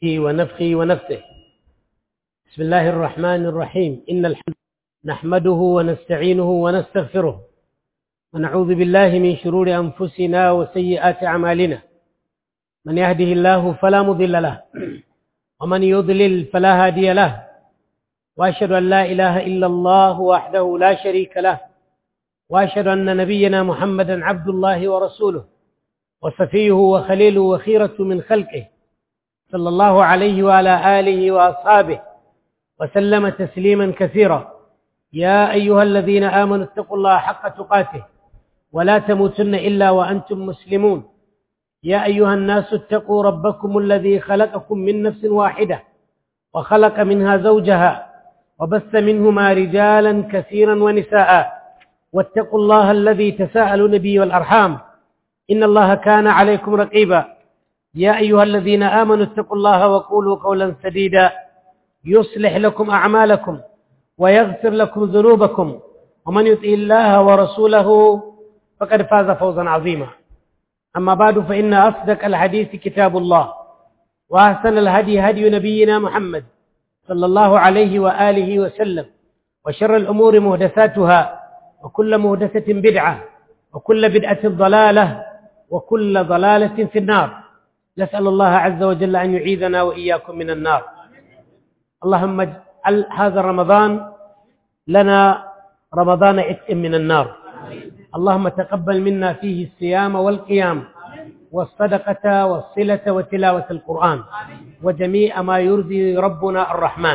ونفخه ونفسه بسم الله الرحمن الرحيم إن الحمد نحمده ونستعينه ونستغفره ونعوذ بالله من شرور أنفسنا وسيئات أعمالنا من يهده الله فلا مضل له ومن يضلل فلا هادي له وأشهد أن لا إله إلا الله وحده لا شريك له وأشهد أن نبينا محمدا عبد الله ورسوله وصفيه وخليله وخيرة من خلقه صلى الله عليه وعلى آله وأصحابه وسلم تسليما كثيرا يا أيها الذين آمنوا اتقوا الله حق تقاته ولا تموتن إلا وأنتم مسلمون يا أيها الناس اتقوا ربكم الذي خلقكم من نفس واحدة وخلق منها زوجها وبث منهما رجالا كثيرا ونساء واتقوا الله الذي تساءلون به والأرحام إن الله كان عليكم رقيبا يا أيها الذين آمنوا اتقوا الله وقولوا قولا سديدا يصلح لكم أعمالكم ويغفر لكم ذنوبكم ومن يطع الله ورسوله فقد فاز فوزا عظيما أما بعد فإن أصدق الحديث كتاب الله وأحسن الهدي هدي نبينا محمد صلى الله عليه وآله وسلم وشر الأمور مهدثاتها وكل مهدثة بدعة وكل بدعة ضلالة وكل ضلالة في النار نسأل الله عز وجل أن يعيذنا وإياكم من النار اللهم اجعل هذا رمضان لنا رمضان عتق من النار اللهم تقبل منا فيه الصيام والقيام والصدقة والصلة وتلاوة القرآن وجميع ما يرضي ربنا الرحمن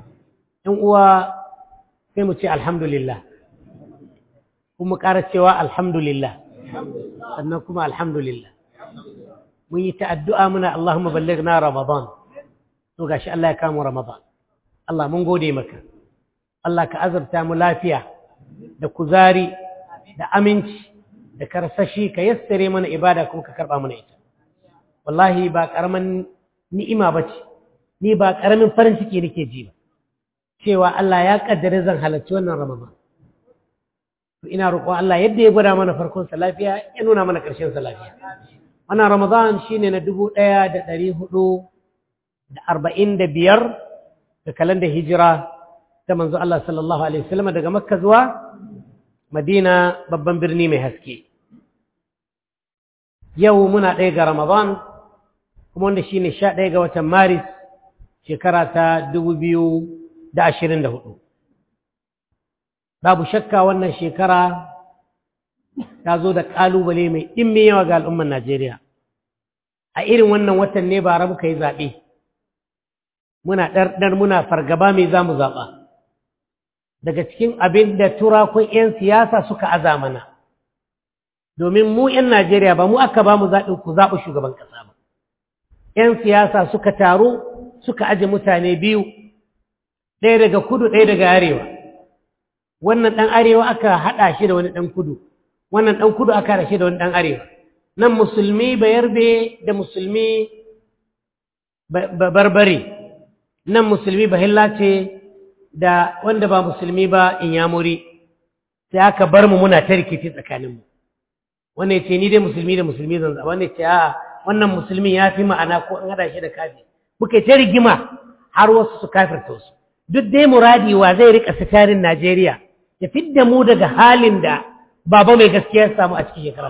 هو كما الحمد لله kuma ƙara cewa alhamdulillah sannan kuma alhamdulillah mun yi ta addu'a muna Allahumma ballighna Ramadan to gashi Allah ya kamo Ramadan Allah mun gode maka Allah ka azurta mu lafiya da kuzari da aminci da karsashi ka yassare mana ibada kuma ka karba mana ita wallahi ba karaman ni'ima bace ni ba karamin farin ciki nake ji ba cewa Allah ya kaddare zan halarci wannan Ramadan to ina roƙon Allah yadda ya gwada mana farkon sa lafiya ya nuna mana ƙarshen sa lafiya wannan Ramadan shine na dubu ɗaya da ɗari hudu da arba'in da biyar da kalandar hijira ta manzo Allah sallallahu alaihi wasallam daga Makka zuwa Madina babban birni mai haske yau muna ɗaya ga Ramadan kuma wanda shine sha ɗaya ga watan Maris shekara ta dubu biyu da ashirin da hudu babu shakka wannan shekara ta zo da ƙalubale mai ɗimmin yawa ga al'ummar Najeriya. A irin wannan watan ne bara muka yi zaɓe, muna ɗarɗar muna fargaba mai za mu zaɓa. Daga cikin abin da turakun ‘yan siyasa suka aza mana, domin mu ‘yan Najeriya ba mu aka ba mu zaɓin ku zaɓi shugaban ƙasa ba. ‘Yan siyasa suka taru suka aje mutane biyu, ɗaya daga kudu ɗaya daga arewa. wannan ɗan arewa aka haɗa shi da wani ɗan kudu wannan ɗan kudu aka haɗa shi da wani ɗan arewa nan musulmi bayarbe da musulmi barbare nan musulmi bahilla ce da wanda ba musulmi ba inyamuri sai aka bar mu muna ta rikici tsakaninmu wannan ce ni dai musulmi da musulmi zan zaɓa wannan ce a'a wannan musulmi ya fi ma'ana ko an haɗa shi da kafi muka ta rigima har wasu su kafirta wasu duk dai muradi wa zai rika sitarin Najeriya ya fidda mu daga halin da baba mai gaskiya ya samu a cikin shekara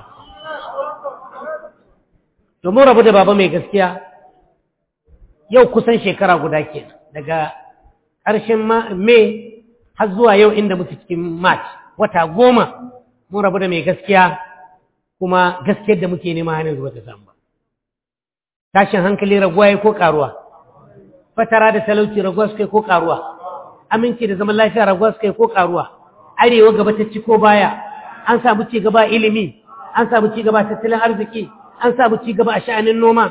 to mun rabu da baba mai gaskiya yau kusan shekara guda ke daga ƙarshen mai har zuwa yau inda muke cikin march wata goma mun rabu da mai gaskiya kuma gaskiyar da muke nema hannun zuwa ta samu ba tashin hankali raguwa ya ko karuwa fatara da talauci raguwa suka yi ko karuwa aminci da zaman lafiya raguwa suka yi ko karuwa arewa gaba ta ci ko baya an samu ci gaba ilimi an samu ci gaba tattalin arziki an samu ci gaba a sha'anin noma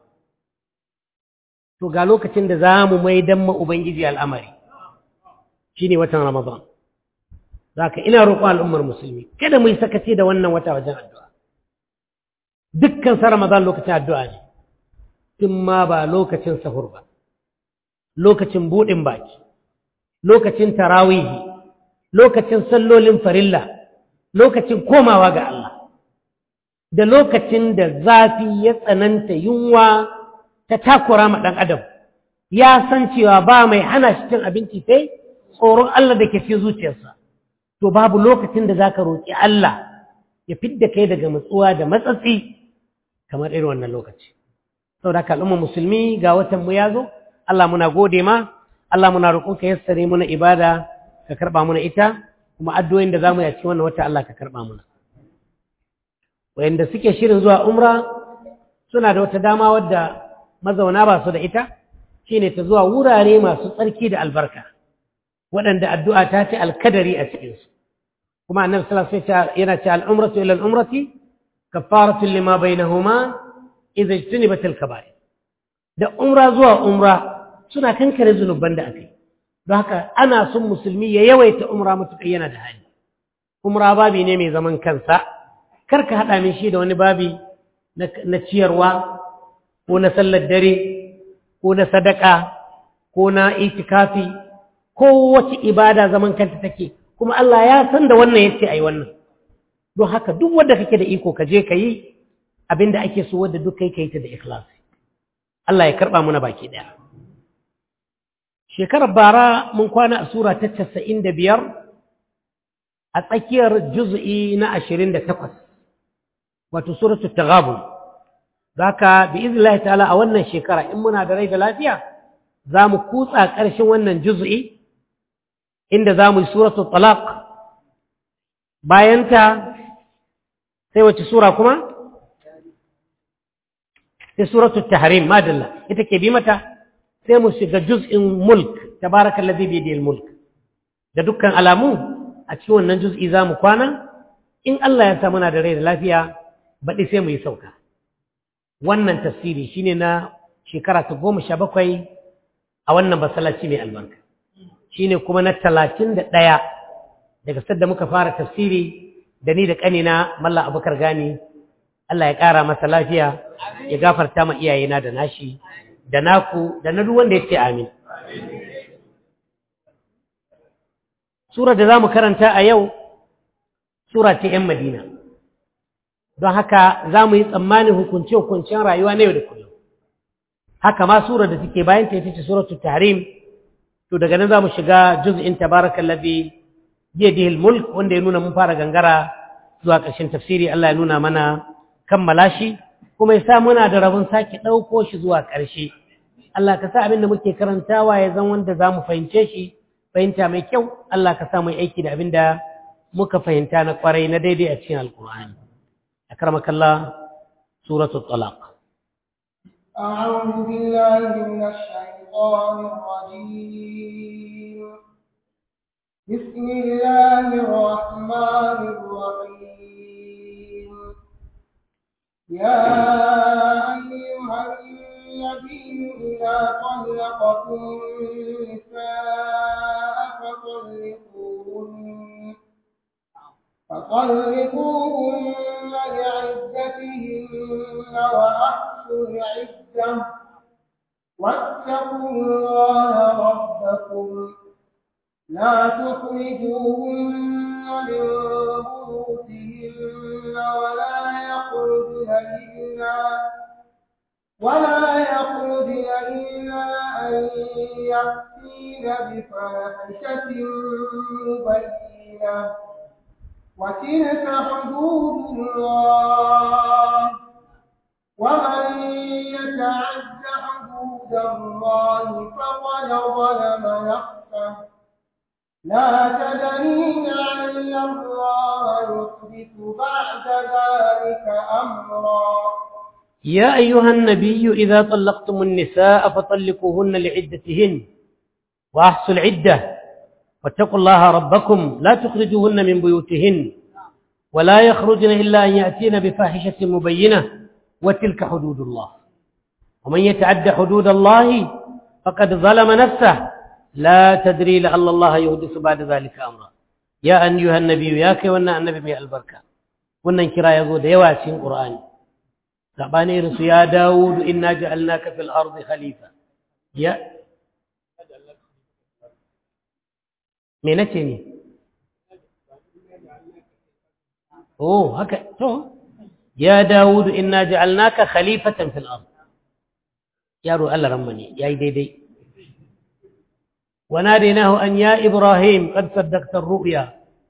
to ga lokacin da za mu mai dan ma ubangiji al'amari shine watan ramadan zaka ina roƙo al'ummar musulmi kada mu yi sakaci da wannan wata wajen addu'a dukkan sa ramadan lokacin addu'a ne tun ma ba lokacin sahur ba lokacin buɗin baki lokacin tarawihi lokacin sallolin farilla lokacin komawa ga Allah da lokacin da zafi ya tsananta yunwa ta takura ma ɗan adam ya san cewa ba mai hana shi cin abinci sai tsoron Allah da ke cikin zuciyarsa to babu lokacin da zaka roƙi Allah ya fidda kai daga matsuwa da matsatsi kamar irin wannan lokaci saboda haka al'ummar musulmi ga watan mu ya zo Allah muna gode ma Allah muna roƙon ka yassare muna ibada ka karɓa muna ita kuma addu'o'in da zamu yi a cikin wannan wata Allah ka karɓa muna wayanda suke shirin zuwa umra suna da wata dama wadda mazauna ba su da ita shine ta zuwa wurare masu tsarki da albarka waɗanda addu'a ta ce alkadari a cikinsu kuma annabi sallallahu alaihi wasallam yana ce al'umratu ila al'umrati kaffaratu lima bainahuma idza ijtanibat al-kaba'ir da umra zuwa umra suna kankare zunuban da akai don haka ana son musulmi ya yawaita umra mutuƙa yana da hali umra babi ne mai zaman kansa kar ka haɗa min shi da wani babi na ciyarwa ko na sallar dare ko na sadaka ko na itikafi ko wace ibada zaman kanta take kuma Allah ya san da wannan yace ai wannan don haka duk wanda kake da iko ka je ka yi abinda ake so wanda duk kai kai ta da ikhlasi Allah ya karba muna baki daya shekarar bara mun kwana a sura ta 95 a tsakiyar juz'i na 28 wato suratul taghabun zaka bi iznillahi ta'ala a wannan shekara in muna da rai da lafiya zamu kutsa ƙarshen wannan juz'i inda zamu yi suratul talaq bayanta sai wace sura kuma sai suratul tahrim madalla ita ke bi mata sai mu shiga juz'in mulk tabarakallazi bi yadihi mulk da dukkan alamu a cikin wannan juz'i zamu kwana in Allah ya sa muna da rai da lafiya baɗi sai mu yi sauka wannan tafsiri shine na shekara ta goma sha bakwai a wannan masallaci mai albarka shine kuma na talatin da ɗaya daga sadda muka fara tafsiri da ni da ƙanina mallam abubakar gani Allah ya ƙara masa lafiya ya gafarta ma iyayena da nashi da naku da na duk wanda ya ce amin sura da za mu karanta a yau sura ce 'yan madina don haka za mu yi tsammanin hukunce-hukuncen rayuwa na yau da kullum haka ma sura da take bayan ta ita ce suratul tahrim to daga nan za mu shiga juz'in tabarakal ladhi biyadihi mulk wanda ya nuna mun fara gangara zuwa ƙarshen tafsiri Allah ya nuna mana kammala shi kuma ya sa muna da rabon sake ɗauko shi zuwa ƙarshe Allah ka sa abin da muke karantawa ya zan wanda za mu fahimce shi fahimta mai kyau Allah ka sa mu aiki da abin da muka fahimta na kwarai na daidai a cikin alkur'ani أكرمك الله سورة الطلاق أعوذ بالله من الشيطان الرجيم بسم الله الرحمن الرحيم يا أيها النبي إذا طلقتم النساء فطلقوهن فطلقوهن لعدتهن وأحصوا العدة واتقوا الله ربكم لا تخرجوهن من بيوتهن ولا يخرجن إلا ولا يخرجن إلا أن يأتين بفاحشة مبينة وتلك حدود الله ومن يتعد حدود الله فقد ظلم نفسه لا تدري لعل الله يحدث بعد ذلك أمرا يا أيها النبي إذا طلقتم النساء فطلقوهن لعدتهن وأحصوا العدة واتقوا الله ربكم لا تخرجوهن من بيوتهن ولا يخرجن إلا أن يأتين بفاحشة مبينة وتلك حدود الله ومن يتعد حدود الله فقد ظلم نفسه لا تدري لعل الله يحدث بعد ذلك أمرا يا أيها النبي يا كيوانا النبي من البركة wannan kira ya zo da yawa cikin Qur'ani sabani irin su ya Dawud inna ja'alnaka fil ardi khalifa ya me nace ne oh haka to ya Dawud inna ja'alnaka khalifatan fil ard yaro Allah ramma ne yayi daidai وناديناه أن يا إبراهيم قد صدقت الرؤيا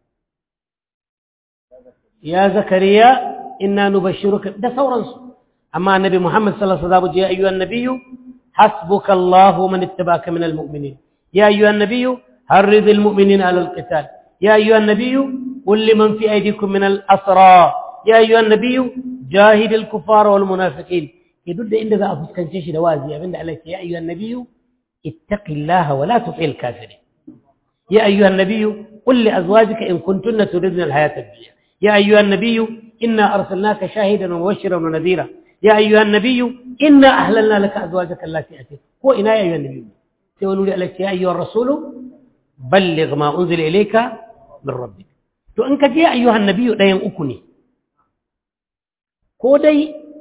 يا زكريا إنا نبشرك ده ثورا أما النبي محمد صلى الله عليه وسلم يا أيها النبي حسبك الله من اتبعك من المؤمنين يا أيها النبي حرض المؤمنين على القتال يا أيها النبي قل لمن في أيديكم من الأسرى يا أيها النبي جاهد الكفار والمنافقين يدل إن ذا أفسك شيء دوازي أبن يا أيها النبي اتق الله ولا تطع الكافرين يا أيها النبي قل لأزواجك إن كنتن تردن الحياة الدنيا يا أيها النبي إنا أرسلناك شاهدا ومبشرا ونذيرا يا أيها النبي إنا أهللنا لك أزواجك التي أتيت هو إنا يا أيها النبي سيقولوا لي يا أيها الرسول بلغ ما أنزل إليك من ربك تو إنك يا أيها النبي لا ينقكني كودي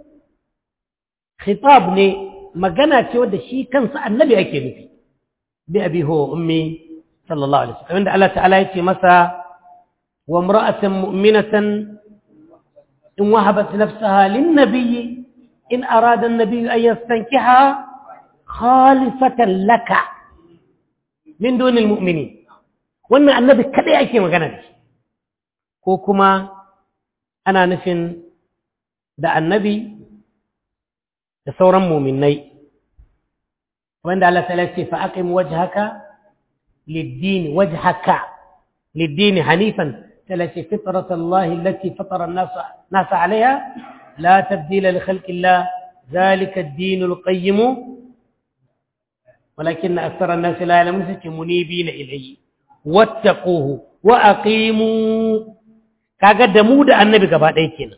خطابني magana ce wadda shi kansa annabi ake nufi bi abi ho ummi sallallahu alaihi wasallam inda Allah ta'ala yace masa wa imra'atan mu'minatan in wahabat nafsaha lin nabiyyi in arada an-nabiyyu an yastankiha khalifatan laka min dunil mu'minin wannan annabi kadai ake magana da shi ko kuma ana nufin da annabi da sauran muminai wanda Allah ta ce fa aqim wajhaka lid-din wajhaka lid-din hanifan talati fitrat Allah allati fatara an-nas nas 'alayha la tabdila li khalqi Allah dhalika ad-din al-qayyim ولكن أكثر الناس لا يعلمون منيبين إليه واتقوه وأقيموا kaga da mu da annabi gaba ɗaya kenan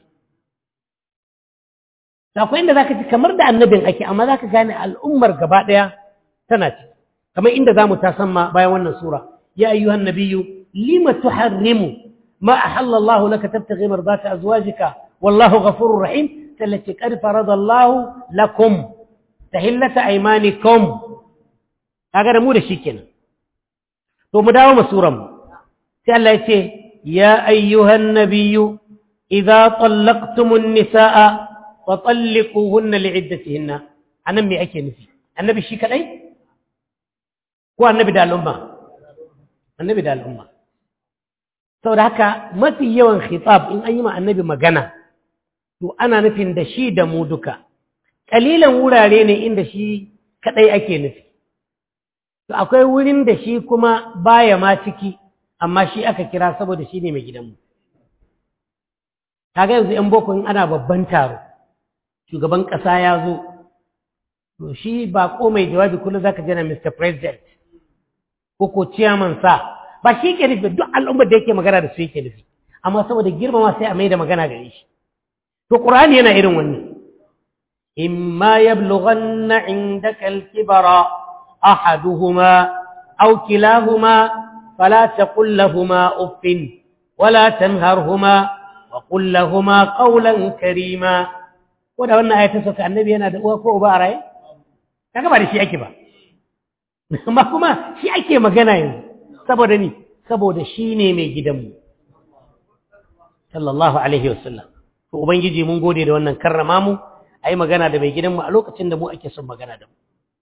akwai inda zaka ji kamar da annabin ake amma zaka gane al'ummar gaba daya tana ci kamar inda zamu tasamma bayan wannan sura ya ayyuhan nabiyyu lima tuharrimu ma ahalla Allah laka tabtaghi mardata azwajika wallahu ghafurur rahim tallati qad farada Allah lakum tahillata aymanikum kaga da mu da shi kenan to mu dawo mu suran mu sai Allah ya ce ya ayyuhan nabiyyu idza tallaqtumun nisaa fatalliquhunna li'iddatihinna anan me ake nufi annabi shi kadai ko annabi da al'umma annabi da al'umma saboda haka mafi yawan khitab in an yi ma annabi magana to ana nufin da shi da mu duka kalilan wurare ne inda shi kadai ake nufi to akwai wurin da shi kuma baya ma ciki amma shi aka kira saboda shi ne mai gidanmu kaga yanzu yan boko in ana babban taro shugaban ƙasa ya zo to shi ba ko mai jawabi kullum zaka jana Mr. President ko ko chairman sa ba shi ke nufi duk al'ummar da yake magana da su yake nufi amma saboda girmama sai a mai da magana gare shi to Qur'ani yana irin wannan imma yablughanna indaka al-kibara ahaduhuma aw kilahuma fala taqul lahumu uffin wala tanharhuma wa qul lahumu qawlan karima ko da wannan ayatun sauka annabi yana da uwa ko uba a raye kaga ba da shi ake ba amma kuma shi ake magana yanzu saboda ni saboda shi ne mai gidanmu sallallahu alaihi wasallam to ubangiji mun gode da wannan karrama mu ayi magana da mai gidanmu a lokacin da mu ake son magana da mu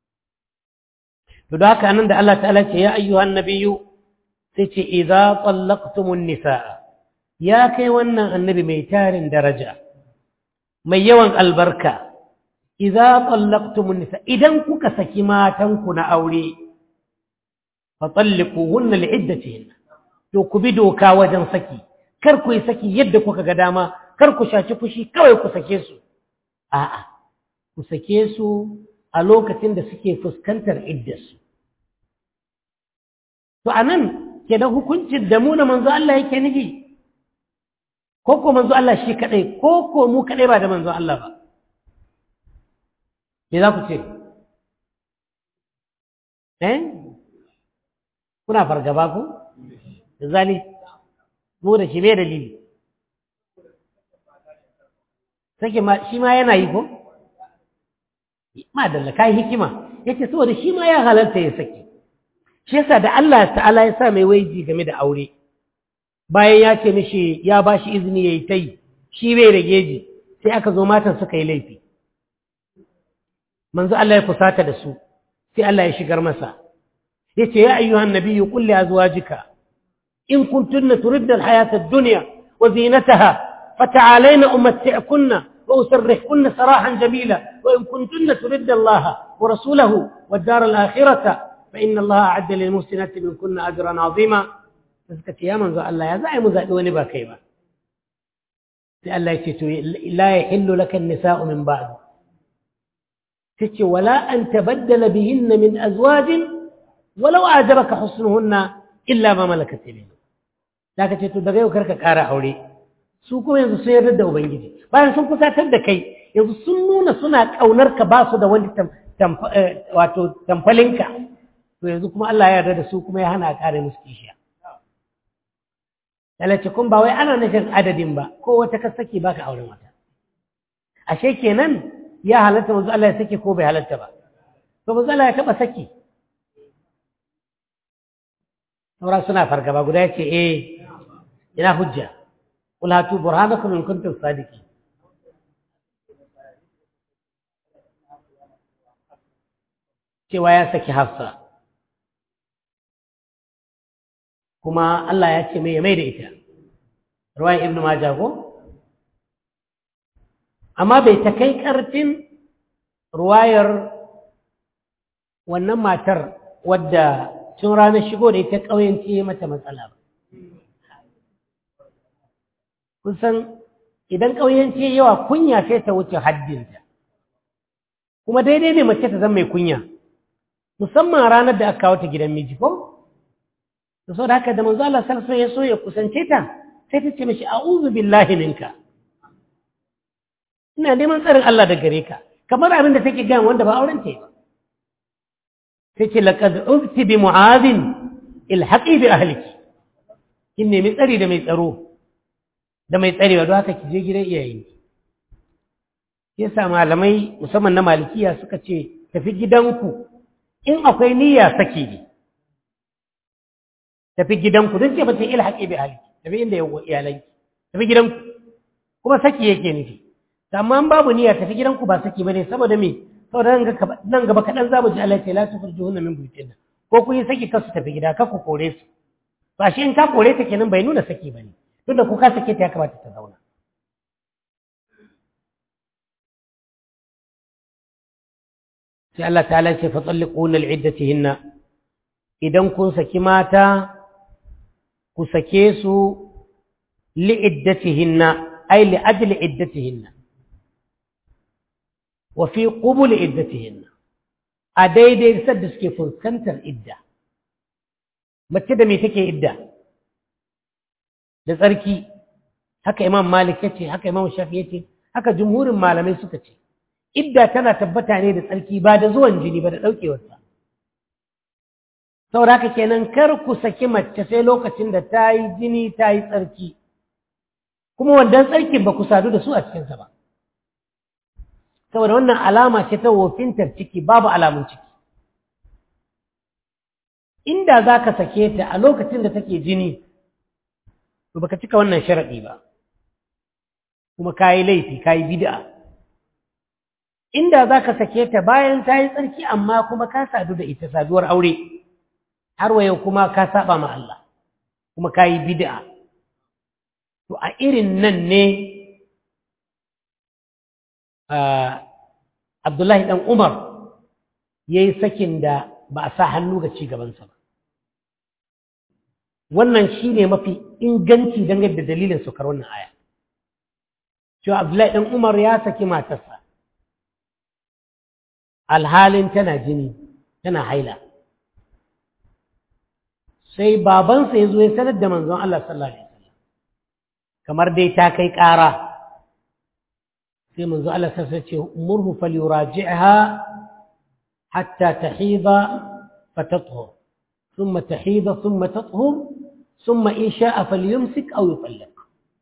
to da haka nan da Allah ta'ala ce ya ayyuhan nabiyyu sai ce idza tallaqtumun nisaa ya kai wannan annabi mai tarin daraja mai yawan albarka idza tallaqtumun nisa idan kuka saki matanku na aure fa talliquhunna li'iddatihinna to ku bi doka wajen saki kar ku yi saki yadda kuka ga dama kar ku shaci fushi kawai ku sake su a'a ku sake su a lokacin da suke fuskantar iddarsu to anan kenan hukuncin da mu na manzo Allah yake nufi ko ko manzo Allah shi kadai ko ko mu kadai ba da manzo Allah ba me za ku ce eh kuna fargaba ku zali mu da shi me dalili sake ma shi ma yana yi ko ma dalla kai hikima yace saboda shi ma ya halarta ya saki shi yasa da Allah ta'ala ya sa mai waiji game da aure bayan ya ce mishi ya ba shi izini ya yi ta yi shi bai da geji sai aka zo matan suka yi laifi manzo Allah ya kusata da su sai Allah ya shigar masa yace ya ayyuhan nabiyyu qul li azwajika in kuntunna turidna alhayata ad-dunya wa zinataha fata'alayna umatti'kunna wa usarrihkunna sarahan jamila wa in kuntunna turidna Allah wa rasulahu wad-dar al-akhirata fa inna Allah a'adda lil muhsinati minkunna ajran 'azima suka ce ya manzo Allah ya za'i mu zabi wani ba kai ba sai Allah ya ce to la yahillu laka an-nisa'u min ba'd tace wala an tabaddala bihinna min azwajin walau ajabaka husnuhunna illa ma malakat yamin zaka ce to daga yau karka ƙara aure su kuma yanzu sun yarda da ubangiji bayan sun kusatar da kai yanzu sun nuna suna ƙaunar ka ba su da wani wato tamfalinka to yanzu kuma Allah ya yarda da su kuma ya hana a ƙare musu kishiya lalace kun ba wai ana nufin adadin ba ko wata ka saki baka auren wata ashe kenan ya halatta manzo Allah ya sake ko bai halatta ba to manzo Allah ya taba saki saura suna fargaba guda yace eh ina hujja qul hatu burhanakum in kuntum sadiqin cewa ya saki hafsa kuma Allah ya ce mai ya mai da ita ruwan ibnu majah ko amma bai ta kai ƙarfin ruwayar wannan matar wadda tun ranar shigo da ita ƙauyenci mata matsala ba. Kusan idan ƙauyenci yawa kunya sai ta wuce haddinta, kuma daidai ne mace ta zama mai kunya, musamman ranar da aka kawo ta gidan miji ko? Da sau da haka da manzo Allah sarsa ya so ya kusance ta, sai ta ce mashi a'udhu billahi minka. ina neman tsarin Allah da gare ka kamar abin da take gaya wanda ba auren ta ba sai ce laqad ufti bi mu'adhin ilhaqi bi ahliki kin nemi tsari da mai tsaro da mai tsarewa don haka ki je gidan iyayen ki yasa malamai musamman na malikiya suka ce tafi gidanku in akwai niyya saki ne tafi gidanku don ce mace ilhaqi bi ahliki tafi inda iyalanki tafi gidanku kuma saki yake nufi amma an babu niyya tafi gidanku ba saki bane saboda me saboda nan gaba kaɗan za mu ji Allah ce la tukhrijuhunna min buyutinna ko kun yi saki kasu tafi gida ka ku kore su ba shi in ka kore ta kenan bai nuna saki bane tunda ku ka sake ta ya kamata ta zauna sai Allah ta'ala ce fa talliquna al'iddatihinna idan kun saki mata ku sake su li'iddatihinna ay li ajli iddatihinna wa fi qubul iddatihinna a daidai sadda suke fuskantar idda mace da me take idda da tsarki haka imam malik yace haka imam shafi yace haka jumhurin malamai suka ce idda tana tabbata ne da tsarki ba da zuwan jini ba da daukewarsa saboda haka kenan kar ku saki mace sai lokacin da ta yi jini ta yi tsarki kuma wannan tsarkin ba ku sadu da su a cikinsa ba saboda wannan alama ce ta wofintar ciki babu alamun ciki inda za ka sake ta a lokacin da take jini to baka cika wannan sharaɗi ba kuma ka yi laifi ka yi bid'a inda za ka sake ta bayan ta yi tsarki amma kuma ka sadu da ita saduwar aure har wa yau kuma ka saba ma Allah kuma ka yi bid'a to a irin nan ne Abdullahi ɗan Umar ya yi sakin da ba a sa hannu ga cigabansa ba. Wannan shi ne mafi inganci dangane da dalilin saukar wannan aya. Cewa Abdullahi ɗan Umar ya saki matarsa, alhalin tana jini, tana haila. Sai babansa ya zo ya sanar da manzon Allah sallallahu Alaihi wasallam kamar dai ta kai ƙara. sai manzo Allah sai ce murhu falyuraji'ha hatta tahida fatatuhur thumma tahida thumma tatuhur thumma in sha'a falyumsik aw yutalliq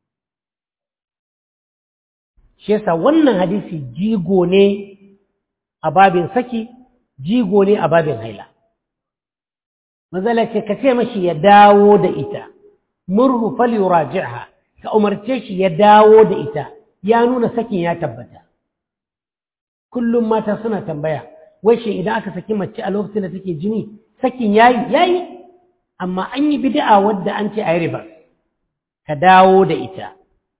shi yasa wannan hadisi jigo ne a babin saki jigo ne a babin haila manzala ce ka ce mashi ya dawo da ita murhu falyuraji'ha ka umarce shi ya dawo da ita ya nuna sakin ya tabbata kullum mata suna tambaya wai shi idan aka saki mace a lokacin da take jini sakin yayi yayi amma an yi bid'a wadda an ce ayi riba ka dawo da ita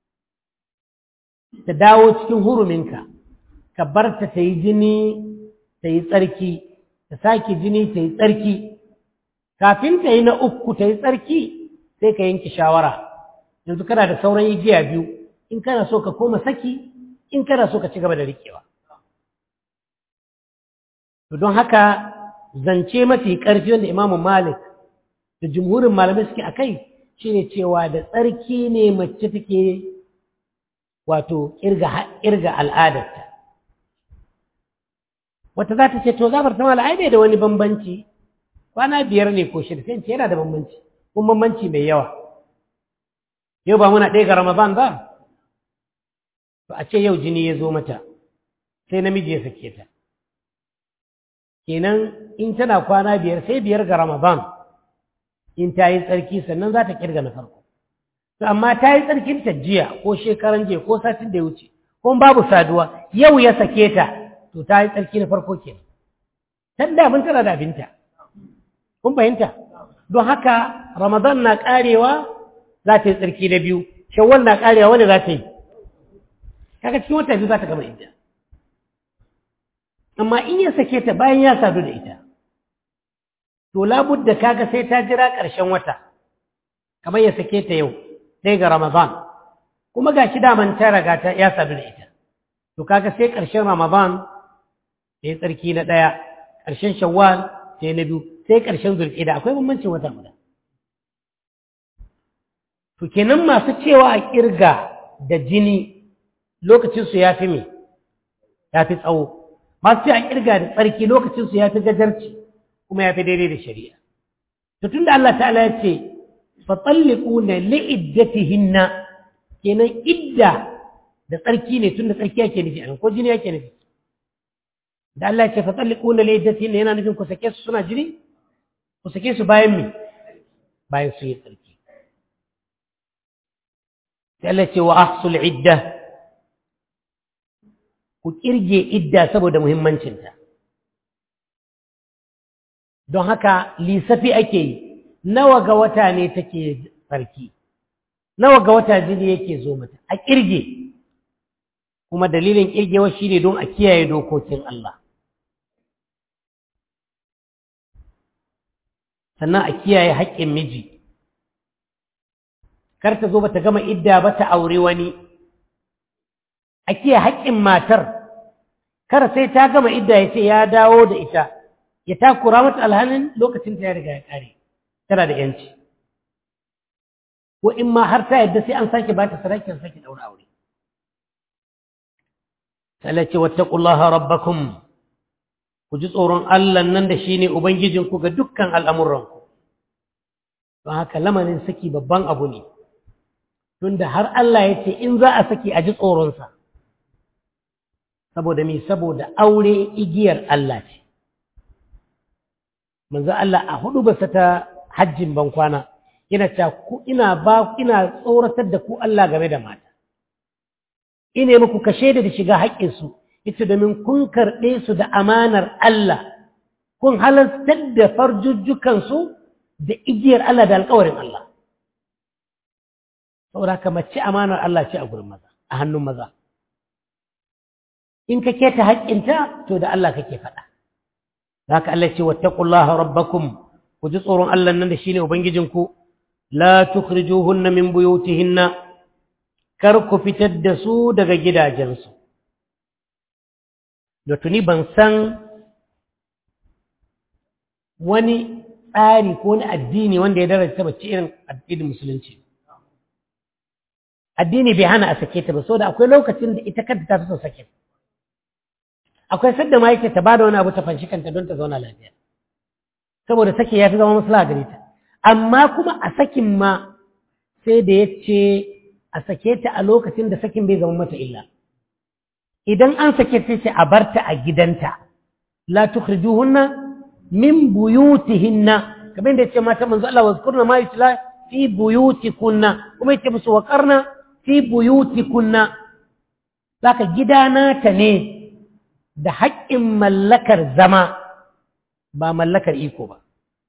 ta dawo cikin huruminka ka bar ta ta yi jini ta yi tsarki ta sake jini ta yi tsarki kafin ta yi na uku ta yi tsarki sai ka yanke shawara yanzu kana da sauran igiya biyu in kana so ka koma saki in kana so ka ci gaba da riƙewa to don haka zance mafi ƙarfi wanda imamu malik da jumhurin malamai suke a kai shine cewa da tsarki ne mace take wato ƙirga al'adarta wata za ta ce to gabar ta mala ai da wani bambanci kwana biyar ne ko shida sai yana da bambanci kuma bambanci mai yawa yau ba muna ɗaya ga ramadan ba to a ce yau jini ya zo mata sai namiji ya sake ta kenan in tana kwana biyar sai biyar ga ramadan in ta yi tsarki sannan za ta kirga na farko to amma ta yi tsarkin ta jiya ko shekaran jiya ko satin da ya wuce ko babu saduwa yau ya sake ta to ta yi tsarki na farko kenan tan da abin tana da abinta kun fahimta don haka ramadan na karewa za ta yi tsarki na biyu shawwal na karewa wani za ta yi kaga cikin wata biyu za ta gama idda amma in ya sake ta bayan ya sadu da ita to labudda kaga sai ta jira ƙarshen wata kamar ya sake ta yau ɗaya ga ramadan kuma ga shi daman ta raga ta ya sadu da ita to kaga sai ƙarshen ramadan sai tsarki na ɗaya ƙarshen shawwal sai na biyu sai ƙarshen zulƙida akwai bambancin wata guda to kenan masu cewa a ƙirga da jini lokacinsu ya fi me ya fi tsawo masu cewa a ƙirga da tsarki lokacinsu ya fi gajarci kuma ya fi daidai da shari'a to tunda Allah ta'ala ya ce fa talliquna li'iddatihinna kenan idda da tsarki ne tunda tsarki yake nufi an ko jini yake nufi da Allah ya ce fa talliquna li'iddatihinna yana nufin ku sake su suna jini ku sake su bayan me bayan su yi tsarki sai Allah ce wa ahsul idda ku kirge idda saboda muhimmancinta don haka lissafi ake yi nawa ga wata ne take tsarki nawa ga wata jini yake zo mata a kirge kuma dalilin kirgewa shine don a kiyaye dokokin Allah sannan a kiyaye haƙƙin miji kar ta zo bata gama idda ba ta aure wani a kiyaye haƙƙin matar kar sai ta gama idda ya ce ya dawo da ita ya takura mata alhanin lokacin ta ya riga ya ƙare tana da yanci ko in ma har ta yadda sai an sake ba ta sadaki an sake daura aure Allah ce wattaqullaha rabbakum ku ji tsoron Allah nan da shine ubangijinku ga dukkan al'amuranku don haka lamarin saki babban abu ne tunda har Allah ya ce in za a saki a ji tsoronsa saboda me saboda aure igiyar Allah ce manzo Allah a hudu ba ta hajjin ban kwana yana ta ku ina ba ina tsoratar da ku Allah game da mata ine muku kashe da shiga haƙƙin su yace domin kun karɓe su da amanar Allah kun halartar da farjujjukan su da igiyar Allah da alƙawarin Allah saboda haka mace amanar Allah ce a gurin maza a hannun maza in ka keta haƙƙinta to da Allah kake faɗa haka Allah ce wattaqullaha rabbakum ku ji tsoron Allah nan da shine ubangijinku la tukhrijuhunna min buyutihinna kar ku fitar da su daga gidajensu da tuni ban san wani tsari ko wani addini wanda ya daraja mace irin addinin musulunci addini bai hana a sake ta ba saboda akwai lokacin da ita kanta ta fi son sake akwai sadda ma yake ta bada wani abu ta fanshi kanta don ta zauna lafiya saboda sake ya fi zama maslaha gare ta amma kuma a sakin ma sai da ya ce a sake ta a lokacin da sakin bai zama mata illa idan an sake ta ce a barta a gidanta la tukhrijuhunna min buyutihinna kamar da yace mata manzo Allah wazkurna ma yutla fi buyutikunna kuma yace musu waqarna fi buyutikunna zaka gidana ta ne da haƙƙin mallakar zama ba mallakar iko ba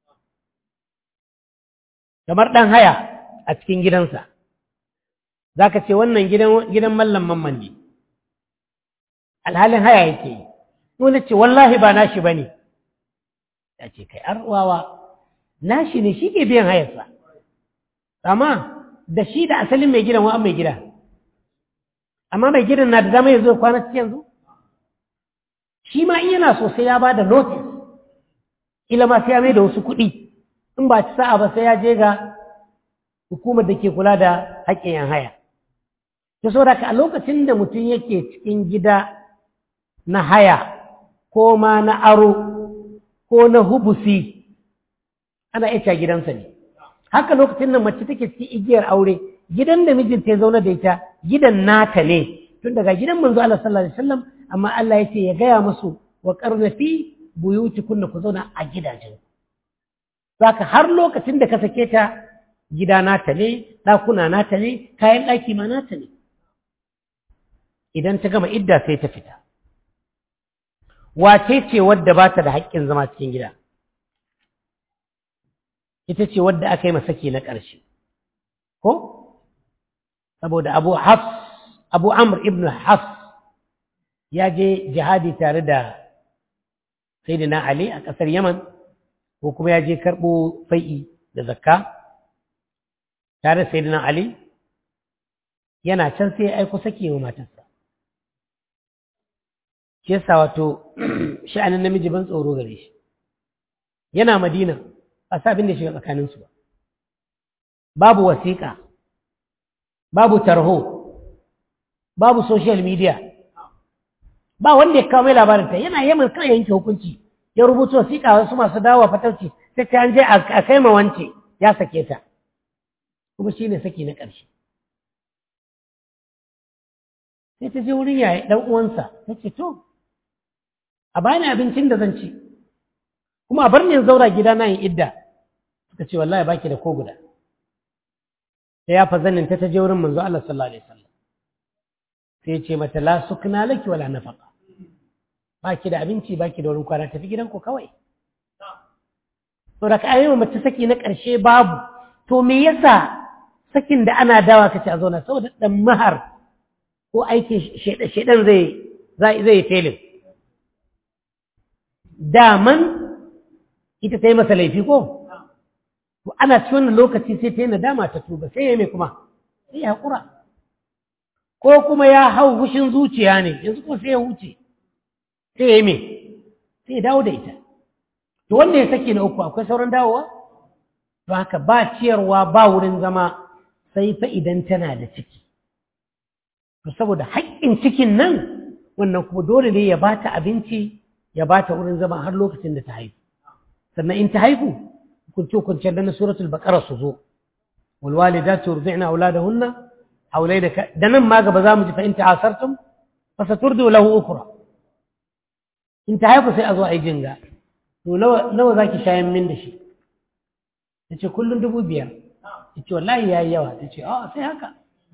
kamar ɗan haya a cikin gidansa za ka ce wannan gidan mallam mamman ne alhalin haya yake yi wani ce wallahi ba nashi ba ne ya ce kai arwawa nashi ne shi ke biyan hayarsa amma da shi da asalin mai gidan wa'an mai gida amma mai gidan na da dama ya zo kwana cikin yanzu shi ma in yana so sai ya ba da notice ila ma sai ya mai da wasu kuɗi in ba ci sa'a ba sai ya je ga hukumar da ke kula da haƙƙin yan haya ta saboda a lokacin da mutum yake cikin gida na haya ko ma na aro ko na hubusi ana iya gidansa ne haka lokacin da mace take cikin igiyar aure gidan da mijinta ya zauna da ita gidan nata ne tun daga gidan manzo Allah sallallahu alaihi wasallam amma Allah ya ce ya gaya musu wa qarna fi buyutikunna ku zauna a gidajen zaka har lokacin da ka sake ta gida nata ne ɗakuna nata ne kayan ɗaki ma nata ne idan ta gama idda sai ta fita wace ce wadda ba ta da haƙƙin zama cikin gida ita ce wadda aka yi masaki na ƙarshe ko saboda abu hafs abu amr ibn hafs ya je jihadi tare da sayyidina ali a ƙasar yaman ko kuma ya je karɓo fai'i da zakka tare da sayyidina ali yana can sai ya aiko sake wa matarsa shi yasa wato sha'anin namiji ban tsoro gare shi yana madina ba sa abin da shiga tsakaninsu ba babu wasiƙa babu tarho babu social media ba wanda ya kawo mai labarinta yana yaman kan yanke hukunci ya rubuta wasiƙa wasu masu dawowa fatauci sai ta an je a kai ma wance ya sake ta kuma shi ne saki na ƙarshe sai ta je wurin yaya ɗan uwansa ta ce to a bani abincin da zan ci kuma a bar ni zaura gida na yin idda suka ce wallahi baki da ko guda sai ya fazanin ta ta je wurin manzo Allah sallallahu alaihi wasallam sai ya ce mata la sukna laki wala nafaqa baki da abinci baki da wurin kwana tafi gidanku kawai to da ka ayyuma mace saki na ƙarshe babu to me yasa sakin da ana dawa kace a zauna saboda dan mahar ko aikin shedan zai zai zai felin daman ita ta yi masa laifi ko to ana ci wannan lokaci sai ta yi nadama ta tuba sai ya mai kuma sai ya haƙura ko kuma ya hau hushin zuciya ne yanzu kuma sai ya wuce sai ya yi mai sai ya dawo da ita to wanda ya sake na uku akwai sauran dawowa to haka ba ciyarwa ba wurin zama sai fa idan tana da ciki to saboda haƙƙin cikin nan wannan kuma dole ne ya bata abinci ya bata wurin zama har lokacin da ta haihu sannan in ta haihu hukunce hukuncen da na suratul baqara su zo wal walidatu yurdi'na auladahunna haulai da da nan ma gaba za mu ji fa in ta'asartum fa saturdu lahu ukra in ta haihu sai a zo a yi jinga to nawa nawa zaki shayan min da shi tace kullun dubu biyar tace wallahi yayi yawa tace a sai haka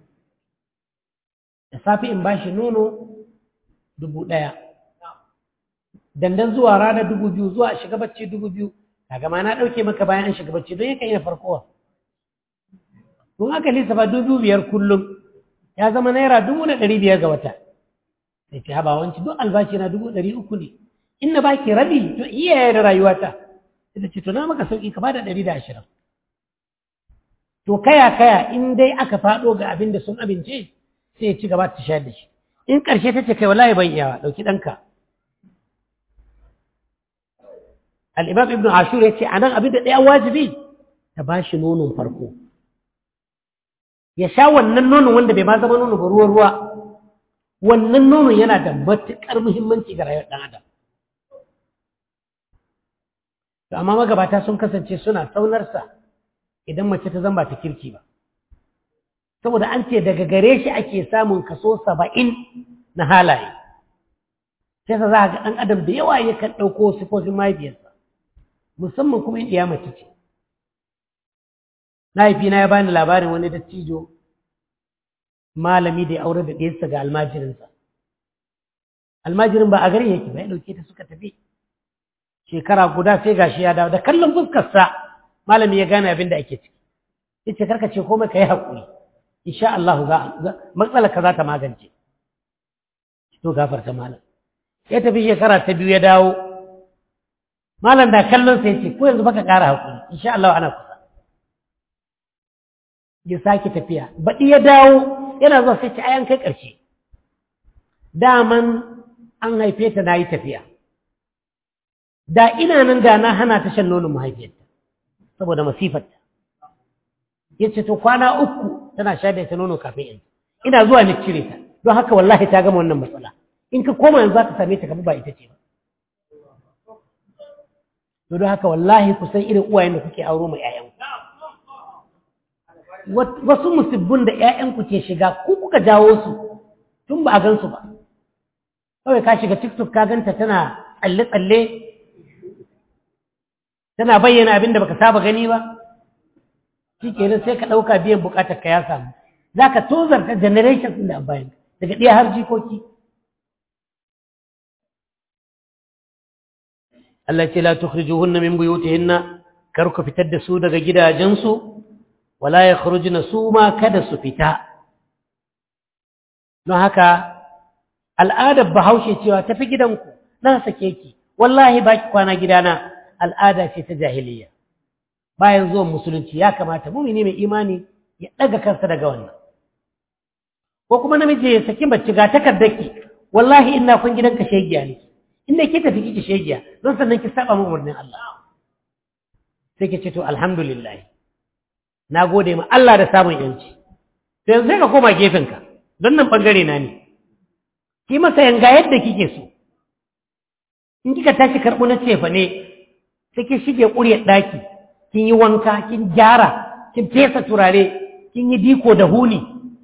da safi in bashi nono dubu ɗaya dandan zuwa rana dubu biyu zuwa shiga bacci dubu biyu kaga ma na ɗauke maka bayan an shiga bacci don yakan iya farkowa don aka lissafa dubu biyar kullum ya zama naira dubu da ɗari biyar ga wata sai ce haba wanci duk albashi na dubu ɗari uku ne in na baki rabi to iya da rayuwata ita ce to na maka sauƙi ka bada ɗari da ashirin to kaya kaya in dai aka faɗo ga abin da sun amince sai ya ci gaba ta shayar da shi in ƙarshe ta ce kai wallahi ban iyawa ɗauki ɗanka al'imam ibn ashur ya ce a nan abin da ɗaya wajibi ta ba shi nonon farko ya sha wannan nonon wanda bai ma zama nono ba ruwa ruwa wannan nonon yana da matuƙar muhimmanci ga rayuwar ɗan adam to amma magabata sun kasance suna saunarsa idan mace ta zamba ta kirki ba saboda an ce daga gare shi ake samun kaso saba'in na halaye sai sa za ga ɗan adam da yawa yakan ɗauko sifofin mahaifiyarsa musamman kuma in ɗiya mace ce mahaifina ya bani labarin wani dattijo malami da ya aure da ɗiyarsa ga almajirinsa almajirin ba a gari yake ba ya ɗauke ta suka tafi shekara guda sai gashi ya dawo da kallon fuskarsa malami ya gane abin da ake ciki yace karka ce komai ka yi haƙuri insha Allah za matsalar ka za ta magance to gafarta malam ya tafi shekara ta biyu ya dawo malam da kallon sai ce ko yanzu baka ƙara haƙuri insha Allah ana kusa ya sake tafiya baɗi ya dawo yana zuwa sai ce ayan kai ƙarshe daman an haife ta na yi tafiya da ina nan da na hana ta shan nonon mahaifiyarta saboda masifarta ya ce to kwana uku tana sha da ta nono kafin yanzu ina zuwa ni cire ta don haka wallahi ta gama wannan matsala in ka koma yanzu za ka same ta gaba ba ita ce ba to don haka wallahi ku san irin uwayen da kuke auro ma 'ya'yanku wasu musibbin da 'ya'yanku ke shiga ku kuka jawo su tun ba a gan su ba kawai ka shiga tiktok ka ganta tana tsalle-tsalle tana bayyana abin da baka saba gani ba shi kenan sai ka ɗauka biyan buƙatar ka ya samu za ka tozarta generation ɗin da bayan daga ɗaya har jikoki Allah ce la tukhrijuhunna min buyutihinna kar ku fitar da su daga gidajensu wala yakhrujna su ma kada su fita don haka al'adar bahaushe cewa tafi gidanku na sake ki wallahi baki kwana gidana al'ada ce ta jahiliya bayan zuwan musulunci ya kamata mumini mai imani ya daga kansa daga wannan ko kuma namiji ya saki mace ga takardarki wallahi ina kun gidanka shegiya ne inda ke tafi kike shegiya don sannan ki saba min umarnin Allah sai ki ce to alhamdulillah na gode ma Allah da samun yanci to yanzu sai ka koma gefenka don nan bangare na ne ki masa yanga yadda kike so in kika tashi karɓo na cefa ne sai ki shige ƙuryar ɗaki kin yi wanka kin gyara kin fesa turare kin yi diko da huni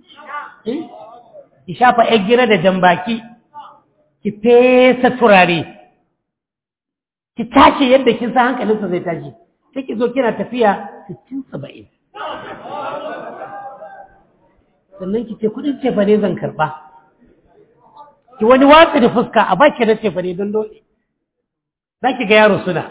ki shafa ‘yan gira da jambaki ki fesa turare ki tashi yadda kin sa hankalinsa zai tashi sai ki zo kina tafiya 60-70 sannan ki ce kudin cefa ne zan karɓa ki wani watsa da fuska a baki da cefa ne don dole za ki ga yaro suna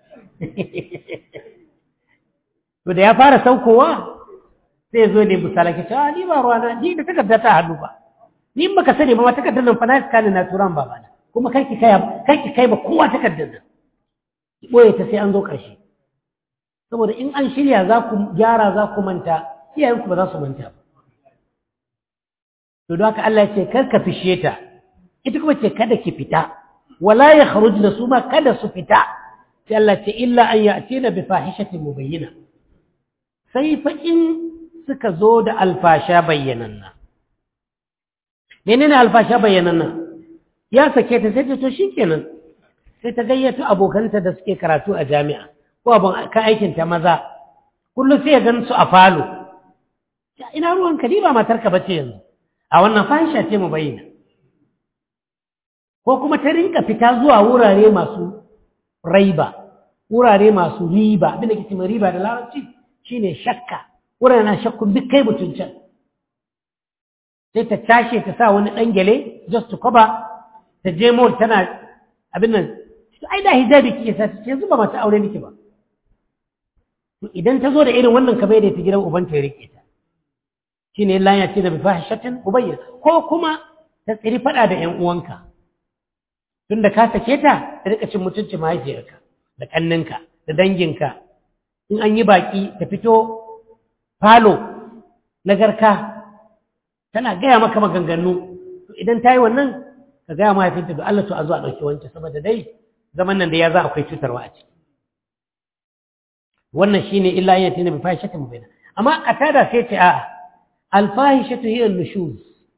to da ya fara saukowa sai zo ne misala ke cewa ni ba ruwana ni da takarda ta hannu ba ni baka sani ba ma takardar nan fa na iska na turan baba na kuma kai ki kai kai ki kai ba kowa takardar nan ki boye ta sai an zo karshe saboda in an shirya za ku gyara za ku manta iyayen ku ba za su manta ba to don haka Allah ya ce kar ka fishe ta ita kuma ce kada ki fita wala ya kharujna su ma kada su fita sai Allah ce illa an ya'tina bi fahishatin mubayyina sai fa in suka zo da alfasha bayyananna menene alfasha bayyananna ya sake ta sai ta to shikenan sai ta gayyato abokanta da suke karatu a jami'a ko abin ka aikin ta maza kullum sai ya gan su a falo ina ruwan ka ba matarka bace yanzu a wannan fahisha ce mu bayyana ko kuma ta rinka fita zuwa wurare masu raiba wurare masu riba abin da ke cikin riba da larabci shine shakka wurare na shakkun duk kai mutum can sai ta tashi ta sa wani ɗan gyale just to cover ta je mall tana abin nan ai da hijabi kike sa ta ce yanzu ba masu aure nake ba to idan ta zo da irin wannan kamar da ta gidan uban ta rike ta shine la ya ce da bi fahishatin ubayyin ko kuma ta tsiri fada da ƴan uwanka tunda ka sake ta ta rika cin mutuncin mahaifiyarka da kanninka da danginka in an yi baki ta fito falo na garka tana gaya maka maganganu idan ta yi wannan ka gaya mahaifinta da Allah to a zo a ɗauki wancan saboda dai zaman nan da ya za akwai cutarwa a ciki wannan shine illa yin tina bi fahishatu mubina amma a tada sai ce a'a alfahishatu hiya nushuz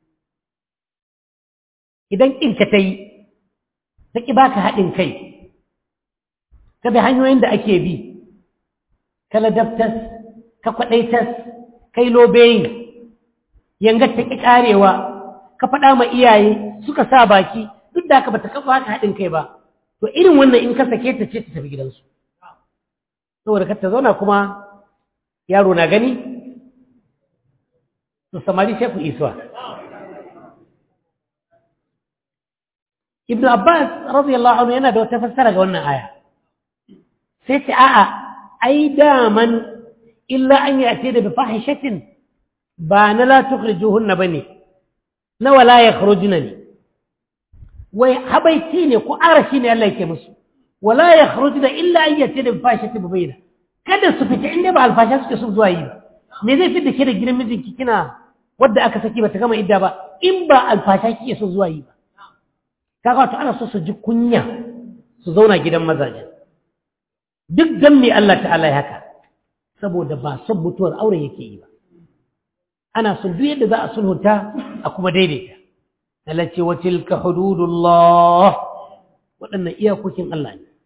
idan kinka ta yi ta ki baka haɗin kai ka bi hanyoyin da ake bi ka ladabtas ka kwaɗaitas kai lobeyin yanga ta ƙi ƙarewa ka faɗa ma iyaye suka sa baki duk da haka bata kafa haka haɗin kai ba to irin wannan in ka sake ta ce ta tafi gidansu saboda kar ta zauna kuma yaro na gani to samari sai ku isuwa ibn abbas radiyallahu anhu yana da wata fassara ga wannan aya sai ce a'a ai daman illa an ya'ti da bi fahishatin ba na la tukhrijuhunna bane na wala yakhrujuna ne wai habaiti ne ko arashi ne Allah yake musu wala yakhrujuna illa an ya'ti da bi fahishatin bayyana kada su fita inda ba alfasha suke so zuwa yi ba me zai fi da ke da gidan mijinki kina wadda aka saki bata gama idda ba in ba alfasha kike so zuwa yi ba kaga wato ana so su ji kunya su zauna gidan mazaje duk dan me Allah ta'ala ya haka saboda ba son mutuwar aure yake yi ba ana son duk yadda za a sulhunta a kuma daidaita Allah ce wa tilka hududullah waɗannan iyakokin Allah ne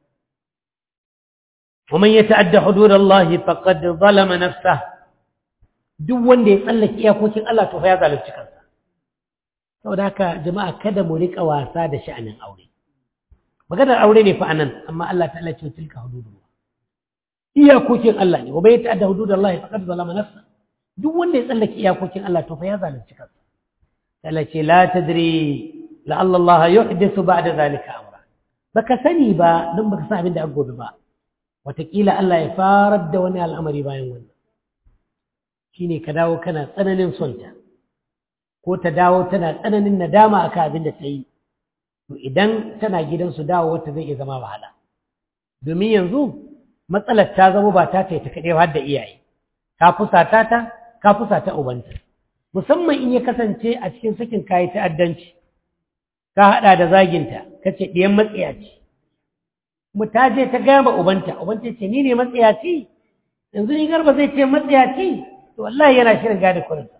ومن يتعدى حدود الله فقد ظلم نفسه duk wanda ya tsallake iyakokin Allah to fa ya zalunci kansa saboda haka jama'a kada mu rika wasa da sha'anin aure maganar aure ne fa anan amma Allah ta'ala ce tilka hududullah iyakokin Allah ne wa bai ta'adda hududallahi faqad zalama nafsa duk wanda ya tsallake iyakokin Allah to fa ya zalunci kansa Allah ce la tadri la'alla Allah yuhdithu ba'da zalika amra baka sani ba dan baka san abin da gobe ba wataƙila Allah ya farar da wani al'amari bayan wannan shi ne ka dawo kana tsananin sonta ko ta dawo tana tsananin nadama a kan abin da ta yi to idan tana gidansu dawo wata zai iya zama wahala domin yanzu matsalar ta zama ba ta ta kaɗai har da iyaye ka fusata ta ka fusata ubanta musamman in ya kasance a cikin sakin kayi ta'addanci ka haɗa da zaginta ka ce ɗiyan matsiyaci mu ta je ta gaya ma ubanta ubanta ce ni ne matsayaci yanzu ni garba zai ce matsayaci to wallahi yana shirin gane kurinsa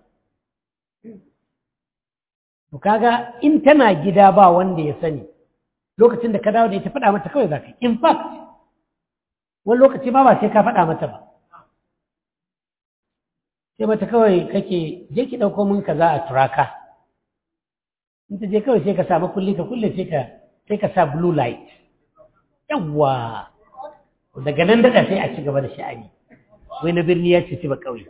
to kaga in tana gida ba wanda ya sani lokacin da ka dawo da ita faɗa mata kawai za ka in fact wani lokaci ma ba sai ka faɗa mata ba sai mata kawai kake je ki ɗauko min kaza a turaka in ta je kawai sai ka samu kulli ka kulle sai ka sai ka sa blue light yawwa daga nan daɗa sai a ci gaba da sha'ani wai na birni ya ce ba ƙauye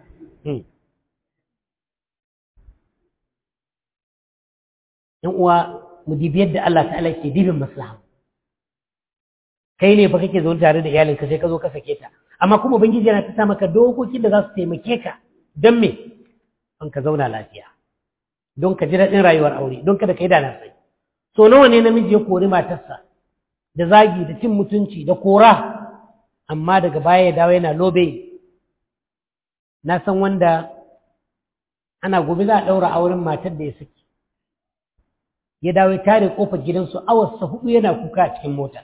yan uwa mu dibi yadda Allah ta'ala ke dibin maslaha kai ne fa kake zaune tare da iyalinka sai ka zo ka sake ta amma kuma ubangiji yana ta sa maka dokokin da za su taimake ka don me don ka zauna lafiya don ka ji daɗin rayuwar aure don kada ka yi da na sai so nawa ne namiji ya kori matarsa da zagi da cin mutunci da kora amma daga baya ya dawo yana lobe na san wanda ana gobe za a ɗaura auren matar da ya saki ya dawo ya tare kofar gidansu awarsa hudu yana kuka a cikin mota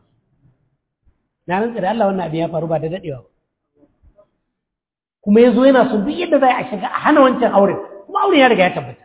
na rantsa da Allah wannan abin ya faru ba da daɗewa ba kuma ya zo yana son duk yadda za a shiga a hana wancan auren kuma auren ya riga ya tabbata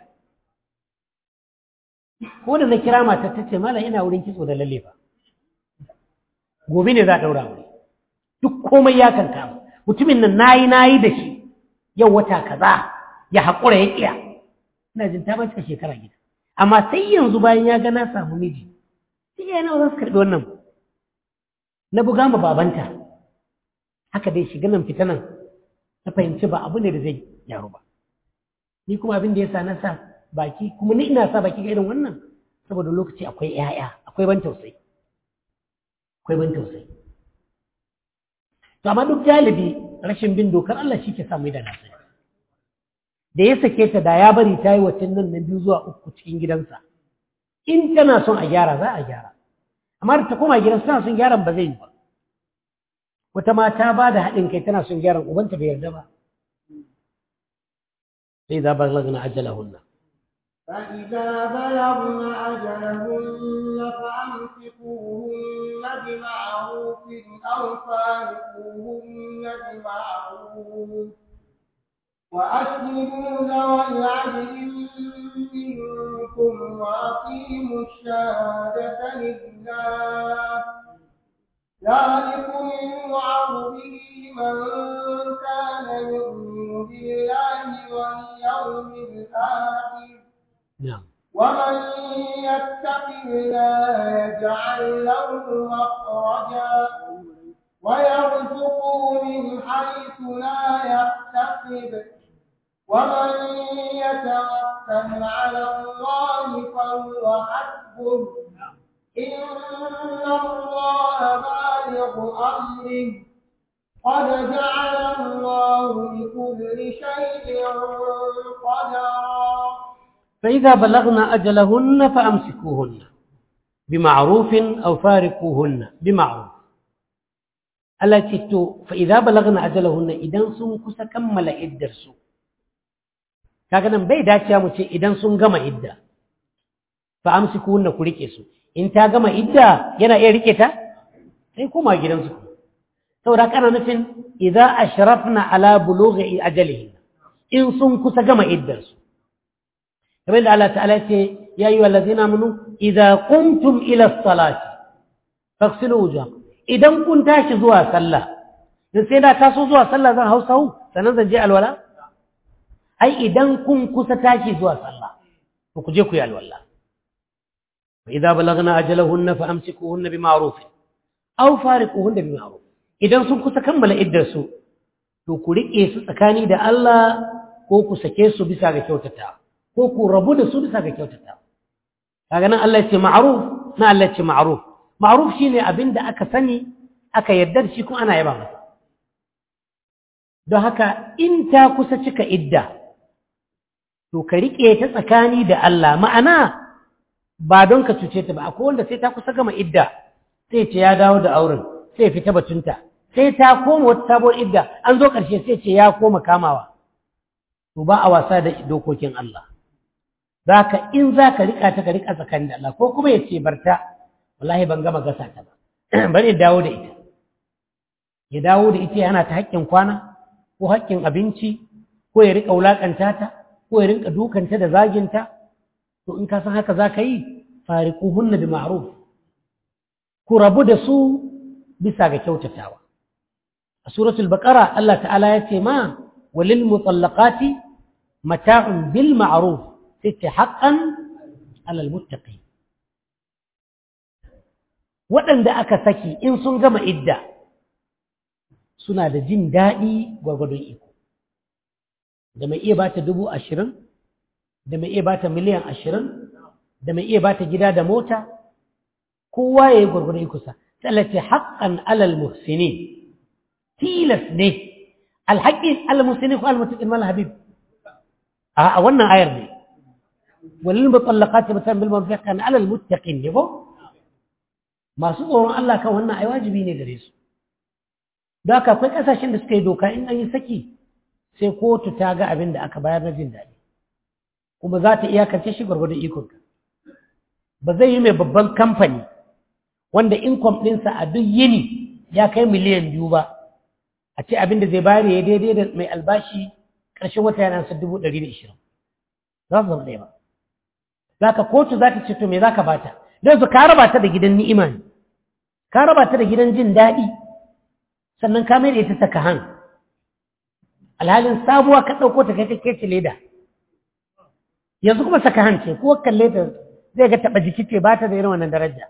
ko da na kira matar ta ce mala ina wurin kitso da lalle ba gobe ne za a ɗaura aure duk komai ya kankama mutumin nan nayi nayi da shi yau wata kaza ya haƙura ya ƙiya ina jin ta bata shekara gida amma sai yanzu bayan ya ga na samu miji sai ya nawa za su karɓi wannan na buga ma babanta haka dai shiga nan fita nan ta fahimci ba abu ne da zai gyaru ba ni kuma abin da ya sa na sa baki kuma ni ina sa baki ga irin wannan saboda lokaci akwai 'ya'ya akwai ban tausayi akwai ban tausayi to amma duk galibi rashin bin dokar Allah shi ke samu da nasa da ya sake ta da ya bari ta yi wacin nan na biyu zuwa uku cikin gidansa in tana son a gyara za a gyara amma da ta koma gidansa tana son gyaran ba zai yi ba wata mata ba da haɗin kai tana son gyaran ubanta bai yarda ba sai za ba lagna ajalahunna فإذا بلغن أجلهن فأمسكوهن بمعروف أو فارقوهن بمعروف وأشهدوا ذوي عدل منكم وأقيموا الشهادة لله ذلكم يوعظ به من كان يؤمن بالله واليوم الآخر نعم ومن يتق الله يجعل له مخرجا ويرزقه من حيث لا يحتسب ومن يتوكل على الله فهو حسبه إن الله بالغ أمره قد جعل الله لكل شيء قدرا فإذا بلغنا أجلهن فأمسكوهن بمعروف أو فارقوهن بمعروف التي تو فإذا بلغنا أجلهن إذا سن كسا كمل إدرسو كاغنن بي داچا mu ce idan sun gama idda fa amsikuhunna ku rike su in ta gama idda yana iya rike ta sai koma gidansu saboda kana nufin idza ashrafna ala bulughi ajalihin in sun kusa gama iddarsu kamar da Allah ta'ala ce ya yi wallazina munu idza qumtum ila salati faghsilu wujuhakum idan kun tashi zuwa sallah dan sai da taso zuwa sallah zan hausa hu sanan zan je alwala ai idan kun kusa tashi zuwa sallah to ku je ku yi alwala fa idza balagna ajalahunna fa amsikuhunna bima'ruf aw fariquhunna bima'ruf idan sun kusa kammala iddar su to ku rike su tsakani da Allah ko ku sake su bisa ga kyautatawa ko ku rabu da su bisa ga kyautata kaga nan Allah ya ce ma'ruf na Allah ya ce ma'ruf ma'ruf shine abin da aka sani aka yarda da shi kuma ana yaba masa don haka in ta kusa cika idda to ka rike ta tsakani da Allah ma'ana ba don ka cuce ta ba akwai wanda sai ta kusa gama idda sai ce ya dawo da auren sai fita batunta sai ta koma wata sabuwar idda an zo ƙarshe sai ce ya koma kamawa to ba a wasa da dokokin Allah za ka in za ka riƙa ta ka riƙa tsakanin da Allah ko kuma ya ce barta wallahi ban gama gasa ta ba bari ya dawo da ita ya dawo da ita yana ta haƙƙin kwana ko haƙƙin abinci ko ya riƙa wulaƙanta ta ko ya riƙa dukanta da zaginta to in ka san haka za ka yi fariquhunna bi ma'ruf ku rabu da su bisa ga kyautatawa a suratul baqara Allah ta'ala ya ce ma walil mutallaqati mata'un bil ma'ruf sai haƙan alal muttaqi waɗanda aka saki in sun gama idda suna da jin daɗi gwargwadon iko da mai iya bata dubu ashirin da mai iya bata miliyan ashirin da mai iya bata gida da mota kowa ya yi gwargwadon iko sa tsallace haƙan alal muhsini tilas ne alhaƙin alal muhsini ko almutaƙin mala habib a wannan ayar ne وللمطلقات مثلا بالمنفق كان على المتقين يبو ما tsoron Allah kan wannan ai wajibi ne gare su da haka akwai kasashen da suka yi doka in an yi saki sai kotu ta ga abin da aka bayar na jin daɗi kuma za ta iyakance shi gwargwadon ikonka ba zai yi mai babban kamfani wanda income ɗinsa a duk yini ya kai miliyan biyu ba a ce abin da zai bayar ya daidai da mai albashi ƙarshen wata yana sa dubu ɗari da ishirin za su zama ɗaya ba za ka kotu za ta ce to me za ka bata don su ka raba ta da gidan ni'ima ne ka raba ta da gidan jin daɗi sannan ka mai da ita saka han alhalin sabuwa ka ɗauko ta kai ta kece leda yanzu kuma saka han ce ko kalle ta zai ga taɓa jiki ce ba ta da irin wannan daraja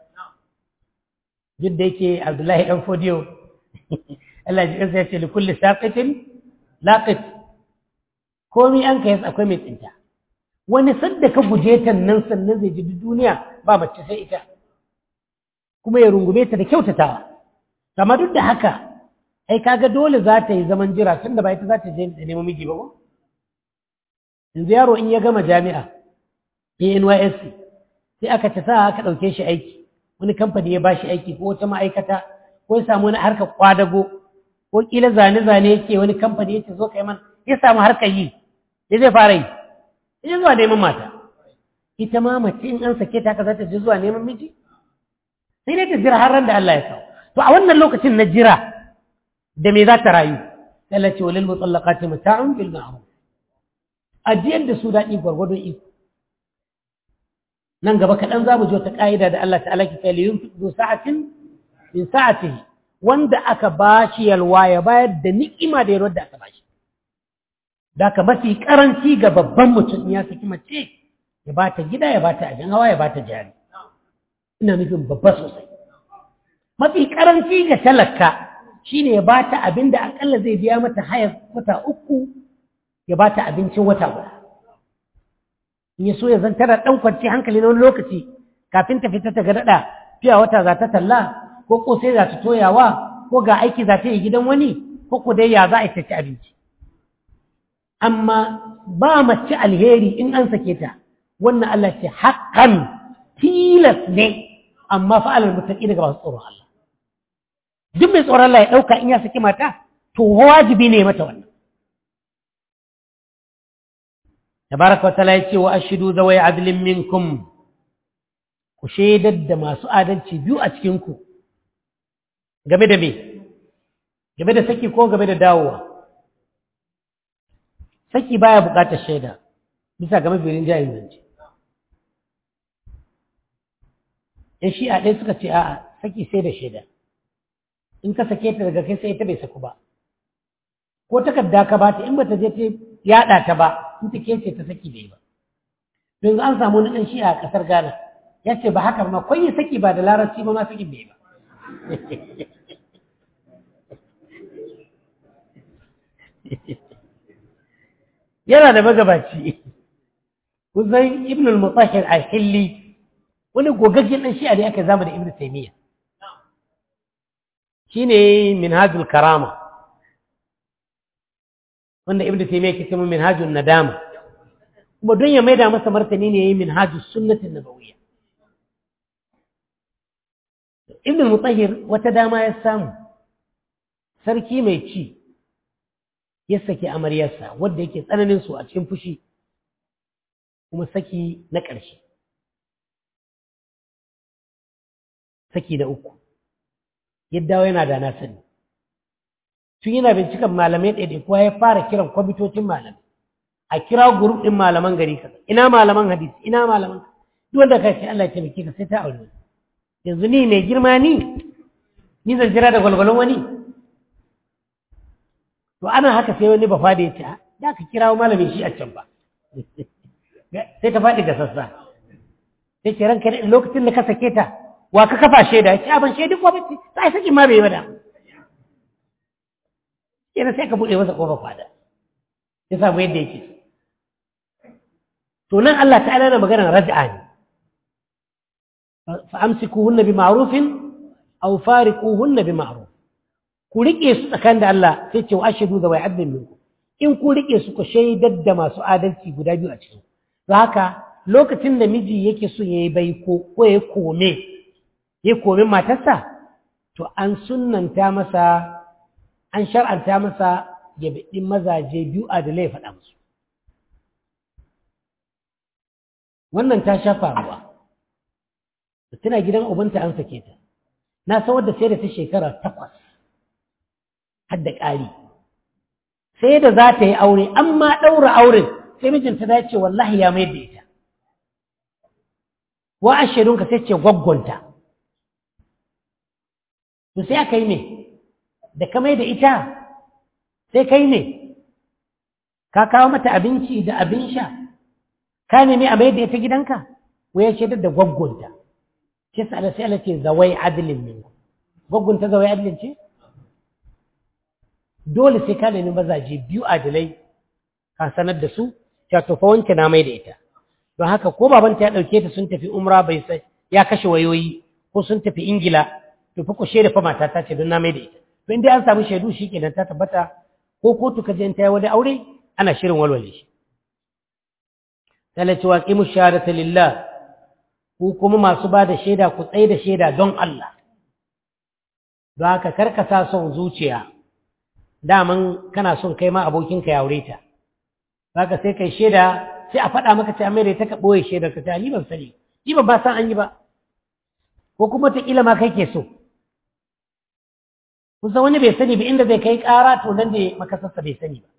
duk da yake abdullahi ɗan fodiyo Allah ji ya ce likulli saqitin laqit komi an kai akwai mai tsinta wani sadda ka guje ta nan sannan zai ji duniya ba mace sai ita kuma ya rungume ta da kyautatawa amma duk da haka ai kaga dole za ta yi zaman jira tunda ba ita za ta je da neman miji ba ko yanzu yaro in ya gama jami'a ya NYSC sai aka ci sa aka ɗauke shi aiki wani kamfani ya bashi aiki ko wata ma'aikata ko ya samu wani harkar kwadago ko kila zane-zane yake wani kamfani ya ce zo kai man ya samu harkar yi ya zai fara yi ya zuwa neman mata ita ma mace in an sake ta ka za ta je zuwa neman miji sai dai ta jira har ran da Allah ya kawo to a wannan lokacin na jira da me za ta rayu Allah ce walil mutallaqati mata'un bil ma'ruf ajiyar da su daɗi gwargwadon iko nan gaba kaɗan za mu ji wata ƙa'ida da Allah ta'ala ki kai liyun fi sa'atin min sa'atihi wanda aka bashi yalwa ya bayar da ni'ima da yarwar da aka bashi da ka mafi karanci ga babban mutum ya saki mace ya ba ta gida ya ba ta abin hawa ya ba ta jari ina nufin babba sosai mafi karanci ga talaka shine ya ba ta abin da akalla zai biya mata hayar wata uku ya ba ta abincin wata guda in ya so ya zantar da ɗan kwanci hankali na wani lokaci kafin ta fita ta ga daɗa fiya wata za ta talla ko kosai za ta toyawa ko ga aiki za ta yi gidan wani ko ku dai ya za a ci abinci amma ba mace alheri in an sake ta wannan Allah ce haƙƙan tilas ne amma fa'alar mutaki daga masu tsoron Allah duk mai tsoron Allah ya ɗauka in ya saki mata to wajibi ne mata wannan tabaraka wata ya ce wa ashidu zawai adlin minkum ku shaidar da masu adalci biyu a cikinku game da me game da saki ko game da dawowa saki baya bukatar shaida bisa ga mafirin jayin zance in shi a ɗaya suka ce a'a saki sai da shaida in ka sake ta daga kai sai ita bai saku ba ko takarda ka ba ta in bata je ta yaɗa ta ba in ta kece ta saki bai ba yanzu an samu wani ɗan shi a ƙasar Ghana ya ce ba haka ma kun yi saki ba da larabci ba ma saki bai ba yana da magabaci kusan ibn al-mutahhir al-hilli wani gogaggen dan shi'a ne aka zama da ibn taymiya shine minhajul karama wanda ibn taymiya ke cewa minhajul nadama kuma don ya maida masa martani ne yayin minhajus sunnatin nabawiyya ibn al-mutahhir wata dama ya samu sarki mai ci ya saki amaryarsa wadda yake tsananin su a cikin fushi kuma saki na ƙarshe saki da uku yadda yana da na sani tun yana binciken malamai ɗaiɗai kuwa ya fara kiran kwamitocin malamai a kira gurup ɗin malaman gari kaza ina malaman hadisi ina malaman duk wanda ka ce Allah ya taimake ka sai ta aure yanzu ni mai girma ni ni zan jira da gwalgwalon wani to ana haka sai wani ba fada ya ce da ka kirawo malamin shi a can ba sai ta faɗi ga sassa sai ce ranka da lokacin da ka sake ta wa ka kafa shaida ya ce a ban shaidu ko bace sai saki ma bai bada yana sai ka buɗe masa kofar fada ya samu yadda yake to nan Allah ta'ala na maganar raj'a ne fa amsikuhunna bi ma'rufin aw fariquhunna bi ma'ruf ku riƙe su tsakanin da Allah sai ce wa ashidu da wai adlin minku in ku riƙe su ku shaidar da masu adalci guda biyu a cikin don haka lokacin da miji yake son ya yi baiko ko ya kome ya kome matarsa to an sunnanta masa an shar'anta masa ya biɗi mazaje biyu a da ya faɗa musu wannan ta sha faruwa tana gidan ubanta an sake ta na san wadda sai da ta shekara takwas hadda ƙari sai da za ta yi aure amma ɗaura auren sai mijinta da ce wallahi ya mai da ita wa ashirunka sai ce gwaggwanta to sai aka yi ne da ka mai da ita sai kai ne ka kawo mata abinci da abin sha ka nemi a mai da ita gidanka waya shaidar da gwaggwanta shi sa sai Allah ce zawai adilin min gwaggwanta zawai adilin ce dole sai ka nemi mazaje biyu adilai ka sanar da su ya tofa wanke na mai da ita don haka ko babanta ya ɗauke ta sun tafi umra bai sai ya kashe wayoyi ko sun tafi ingila to fa ku shaida fa mata ta ce don na mai da ita to inda an samu shaidu shi kenan ta tabbata ko kotu ka je ta yi wani aure ana shirin walwale shi tala cewa qimu shahadata lillah ku kuma masu ba da shaida ku tsaye da shaida don Allah don haka karkasa son zuciya daman kana son kai ma abokinka ya aure ta zaka sai kai shaida sai a faɗa maka ce amai ta ka ɓoye shaidar ka ta ni ban sani ni ban ba san an yi ba ko kuma ta kila ma kai ke so kusa wani bai sani ba inda zai kai ƙara to nan da makasarsa bai sani ba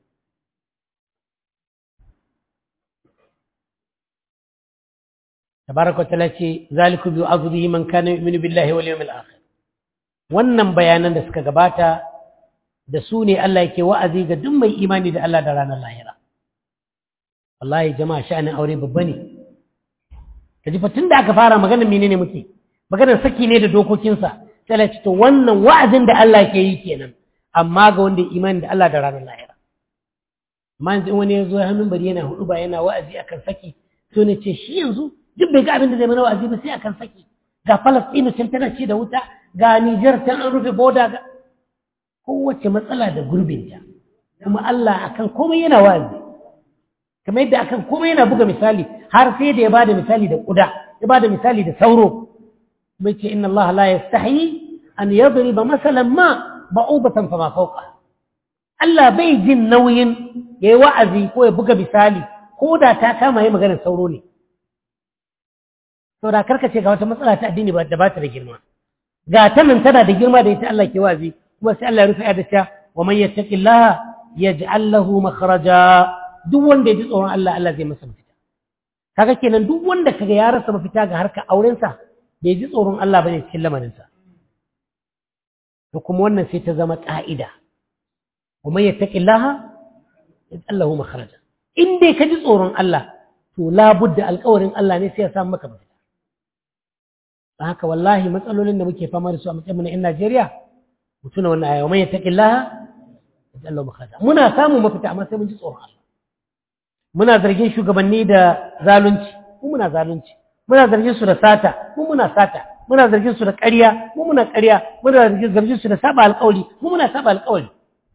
tabaraka ta ce zaliku bi azbihi man kana yu'minu billahi wal yawmil akhir wannan bayanan da suka gabata da su ne Allah yake wa'azi ga duk mai imani da Allah da ranar lahira wallahi jama'a sha'anin aure babba ne kaji fa tunda aka fara maganar menene muke maganar saki ne da dokokinsa sai Allah to wannan wa'azin da Allah ke yi kenan amma ga wanda imani da Allah da ranar lahira amma yanzu in wani ya zo hannun bari yana hudu ba yana wa'azi akan saki to ne ce shi yanzu duk bai ga abin da zai mana wa'azi ba sai akan saki ga Falastinu can tana ci da wuta ga Nijar can an rufe boda ga kowace matsala da gurbinta kuma Allah akan komai yana wa'azi kamar yadda akan komai yana buga misali har sai da ya bada misali da kuda ya bada misali da sauro mai ce inna Allah la yastahi an yadriba masalan ma ba'ubatan fama fawqa Allah bai jin nauyin yayi wa'azi ko ya buga misali ko da ta kama yi maganar sauro ne saboda karka ce ga wata matsala ta addini da ba ta da girma ga ta nan tana da girma da ita Allah ke wazi kuma sai Allah ya rufe da ta wa man yattaqillaha yaj'al lahu makhraja duk wanda ya ji tsoron Allah Allah zai masa mafita kaga kenan duk wanda kaga ya rasa mafita ga harkar auren sa bai ji tsoron Allah bane cikin lamarin sa to kuma wannan sai ta zama ka'ida wa man yattaqillaha yaj'al lahu makhraja in dai ka ji tsoron Allah to labudda alƙawarin Allah ne sai ya samu maka mafita don haka wallahi matsalolin da muke fama da su a matsayin na 'yan Najeriya mu tuna wannan aya man yattaqillaha yaj'al makhraja muna samun mafita amma sai mun ji tsoron Allah muna zargin shugabanni da zalunci mu muna zalunci muna zargin su da sata mu muna sata muna zargin su da ƙarya mu muna ƙarya muna zargin su da saba alƙawari mu muna saba alƙawari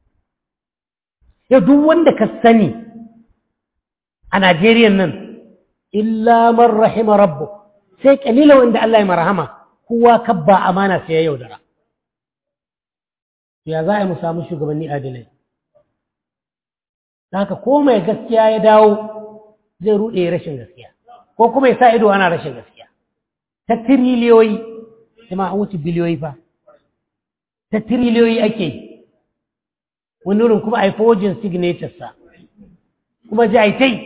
yau duk wanda ka sani a Najeriya nan illa man rahima rabbu sai kalila wanda Allah ya marhama kowa kabba amana sai ya yaudara ya za a mu samu shugabanni adalai haka ko mai gaskiya ya dawo zai ruɗe rashin gaskiya ko kuma ya sa ido ana rashin gaskiya ta tiriliyoyi kuma an wuce biliyoyi fa ta tiriliyoyi ake yi wani wurin kuma a yi forging signatures sa kuma ji a yi ta yi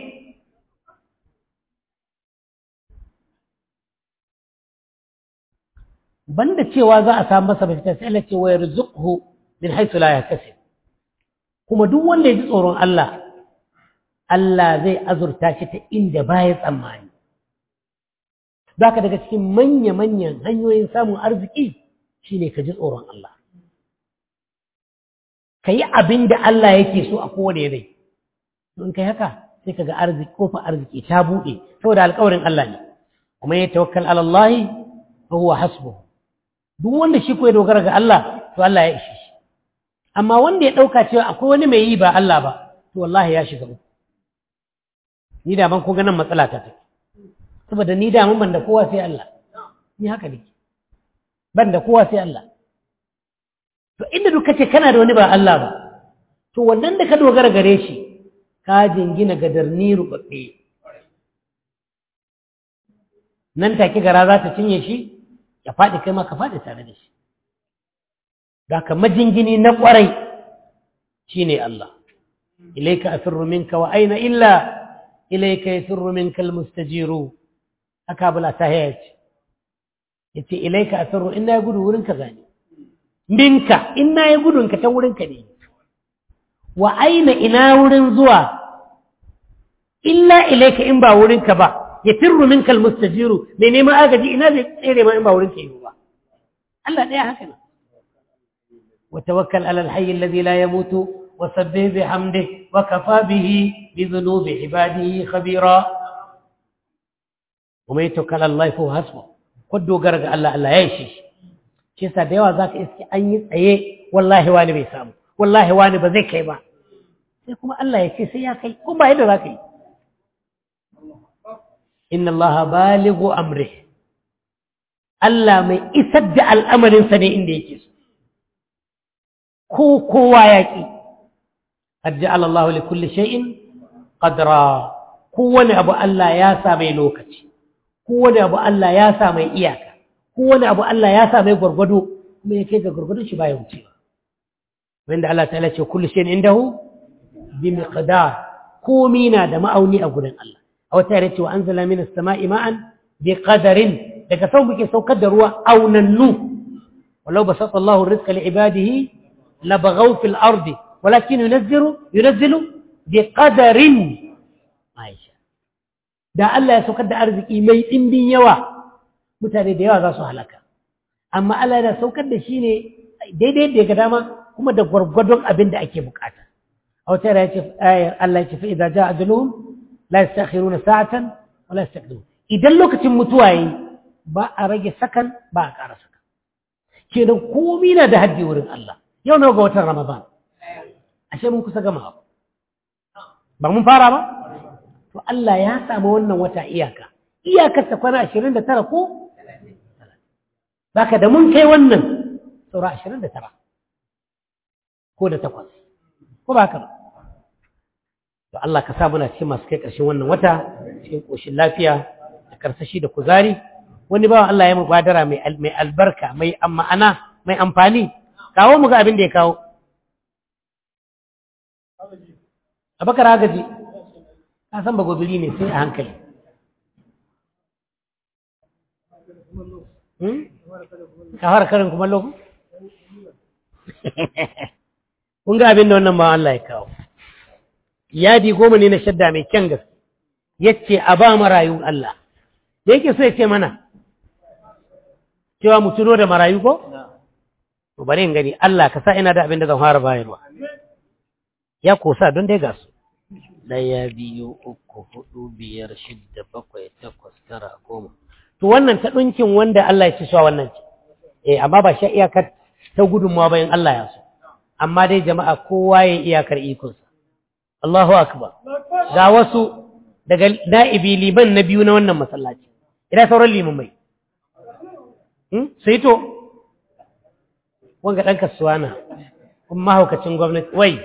banda cewa za a samu masa mafita sai Allah ce wa yarzuqhu min haythu la yahtasib kuma duk wanda ya ji tsoron Allah Allah zai azurta shi ta inda baya tsammani zaka daga cikin manya-manyan hanyoyin samun arziki shine ka ji tsoron Allah ka yi abin da Allah yake so a kowane rai in kai haka sai ka ga arziki kofa arziki ta buɗe saboda alƙawarin Allah ne kuma ya tawakkal ala Allah fa huwa hasbuhu duk wanda shi ko ya dogara ga Allah to Allah ya ishe shi amma wanda ya ɗauka cewa akwai wani mai yi ba Allah ba to wallahi ya shiga uku ni da ban ko ganin matsala ta take saboda ni da mun ban da kowa sai Allah ni haka ne ban da kowa sai Allah to inda duk kace kana da wani ba Allah ba to wannan da ka dogara gare shi ka jingina ga darni rubabbe nan take gara za ta cinye shi ya faɗi kai ma ka faɗi tare da shi da ka majingini na ƙwarai shine Allah ilaika afirru minka wa aina illa ilaika yafirru minka almustajiru haka bula ta yace yace ilaika afirru inna ya gudu wurinka zani minka inna ya gudun ka ta wurinka ne wa aina ina wurin zuwa illa ilaika in ba wurinka ba ya firru minka almustajiru mai neman agaji ina zai tsere ma in ba wurinka yi ba Allah ɗaya haka ne wa tawakkal ala alhayy alladhi la yamutu wa sabbih bihamdihi wa kafa bihi bi dhunubi ibadihi khabira kuma yatawakkal ala Allah fa hasbu ko dogara ga Allah Allah ya yi shi shi yasa da yawa zaka iske an yi tsaye wallahi wani bai samu wallahi wani ba zai kai ba sai kuma Allah ya ce sai ya kai ko ba yadda zaka yi inna Allah balighu amri Allah mai isar da al'amarinsa ne inda yake so ko kowa ya ki qad ja'ala Allah li kulli shay'in qadra kowane abu Allah ya sa mai lokaci kowane abu Allah ya sa mai iyaka kowane abu Allah ya sa mai gwargwado kuma yake ga gwargwado shi baya wucewa wanda Allah ta'ala ce kullu shay'in indahu bi miqdar komi na da ma'auni a gurin Allah a wata yare cewa anzala minas sama'i ma'an bi qadarin daga sau muke saukar da ruwa aunannu walau basata Allahu rizqa li ibadihi la baghaw fil ardi walakin yunazzilu yunazzilu bi qadarin Aisha da Allah ya saukar da arziki mai dimbin yawa mutane da yawa za su halaka amma Allah yana saukar da shi ne daidai da ga dama kuma da gwargwadon abin da ake bukata a wata yare ce Allah ya ce fa idza ja'a ajaluhum la yastakhiruna sa'atan wa la yastaqdimun idan lokacin mutuwa yayi ba a rage sakan ba a ƙara sakan kenan komi na da haddi wurin Allah yau nawa ga watan Ramadan ashe mun kusa gama ba mun fara ba to Allah ya samu wannan wata iyaka iyakar ta kwana 29 ko baka da mun kai wannan saura 29 ko da takwas ko ba haka ba to Allah ka sa muna cikin masu kai ƙarshen wannan wata cikin ƙoshin lafiya da karsashi da kuzari wani bawan Allah ya mubadara mai mai albarka mai ma'ana mai amfani kawo mu ga abin da ya kawo abakar agaji ka san bagobiri ne sai a hankali ka fara karin kuma loku kun ga abin da wannan ba Allah ya kawo yadi goma ne na shadda mai kyan gaske yace a ba marayu Allah da yake so ya ce mana cewa mu tuno da marayu ko to bari in gani Allah ka sa ina da abin da zan fara bayarwa ya kosa don dai gasu daya biyu uku hudu biyar shidda bakwai takwas tara goma to wannan ta ɗinkin wanda Allah ya ci suwa wannan ce eh amma ba sha iyakar ta gudunmawa bayan Allah ya so amma dai jama'a kowa ya iyakar ikonsa Allahu akbar ga wasu daga na'ibi liman na biyu na wannan masallaci ina sauran liman mai sai to wanga ɗan kasuwa na kuma mahaukacin gwamnati wai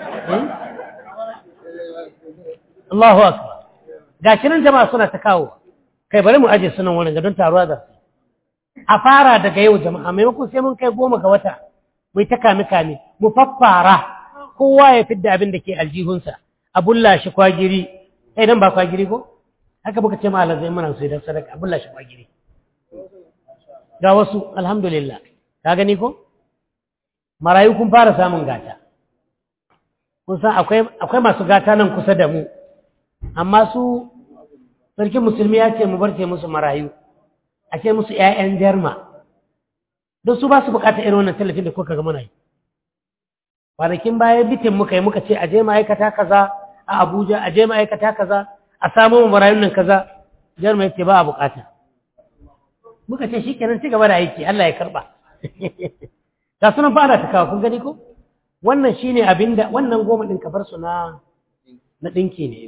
Allahu akbar ga shi nan jama'a suna ta kawo kai bari mu aje sunan wurin ga don taruwa da su a fara daga yau jama'a maimakon sai mun kai goma ga wata mai ta kame kame mu faffara kowa ya fidda abin da ke aljihunsa a bulla shi kwagiri kai dan ba kwagiri ko haka muka ce ma Allah zai mana su idan sadaka a bulla shi kwagiri ga wasu alhamdulillah ka gani ko marayu kun fara samun gata kun san akwai akwai masu gata nan kusa da mu amma su sarkin musulmi ya ce mu barce musu marayu a ce musu ƴaƴan jarma don su ba su bukatar irin wannan tallafin da kuka ga muna yi kwanakin baya bitin muka yi muka ce a je ma'aikata kaza a abuja a je ma'aikata kaza a samu marayun nan kaza jarma ya ce ba a bukata muka ce shi kenan ci gaba da aiki Allah ya karba ga sunan fara ta kawo kun gani ko wannan shine abinda wannan goma din kafar su na na dinki ne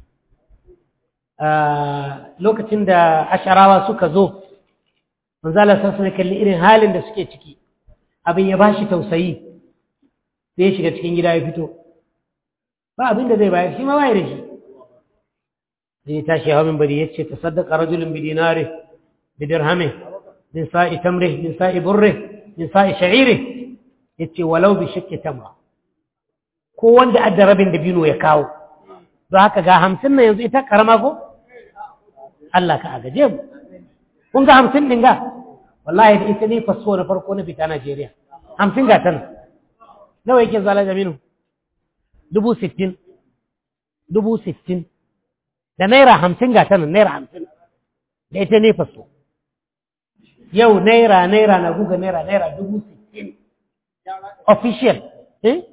lokacin da asharawa suka zo manzala sassan kalli irin halin da suke ciki abin ya bashi tausayi sai ya shiga cikin gida ya fito ba abin da zai bayar shi ma bayar da shi zai tashi hawa min bari ya ce ta saddaka rajulun bi dinare bi dirhame min sa'i tamre min sa'i burre min sa'i sha'ire ya ce walau bi shakke tamra ko wanda adda rabin da bino ya kawo don haka ga hamsin na yanzu ita karama ko Allah ka agaje mu kun ga hamsin ɗin ga wallahi da ita ne fasfo na farko na fita Najeriya hamsin ga tana nawa yake zala jaminu dubu sittin dubu sittin da naira hamsin ga tana naira hamsin da ita ne fasfo yau naira naira na guga naira naira dubu sittin official eh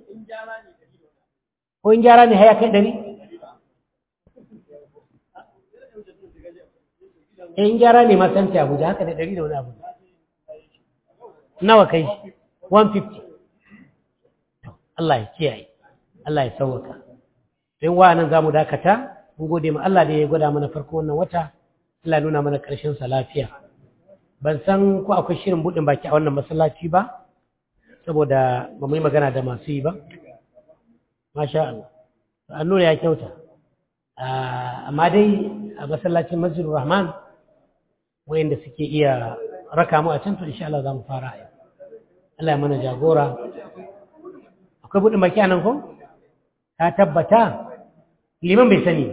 ko in gyara ne haya kai ɗari in gyara ne masanci abuja haka da ɗari da wani abu nawa kai 150 Allah ya kiyaye Allah ya sauwaka don wa nan za mu dakata mun gode ma Allah da ya gwada mana farko wannan wata Allah nuna mana ƙarshen sa lafiya ban san ko akwai shirin buɗin baki a wannan masallaci ba saboda ba mu yi magana da masu yi ba masha Allah an nuna ya kyauta amma dai a masallacin masjidul rahman wayanda suke iya raka mu a can to insha Allah za mu fara yau Allah ya mana jagora akwai buɗin baki anan ko ka tabbata liman bai sani ba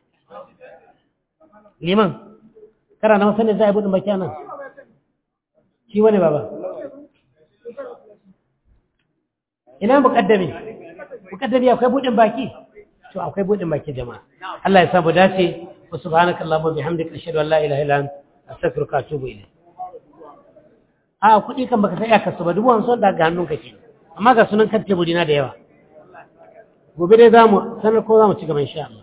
liman kana na sani za a yi buɗin baki anan shi wani baba ina muƙaddami muƙaddami akwai buɗin baki to akwai buɗin baki jama'a Allah ya samu dace wa subhanakallahumma bihamdika ashhadu an la ilaha illa anta astaghfiruka wa atubu ilayk a kuɗi kan baka sai aka su ba dubu hamsin da ga hannunka ke amma ga sunan kan teburi na da yawa gobe dai zamu sanar ko zamu ci gaba insha Allah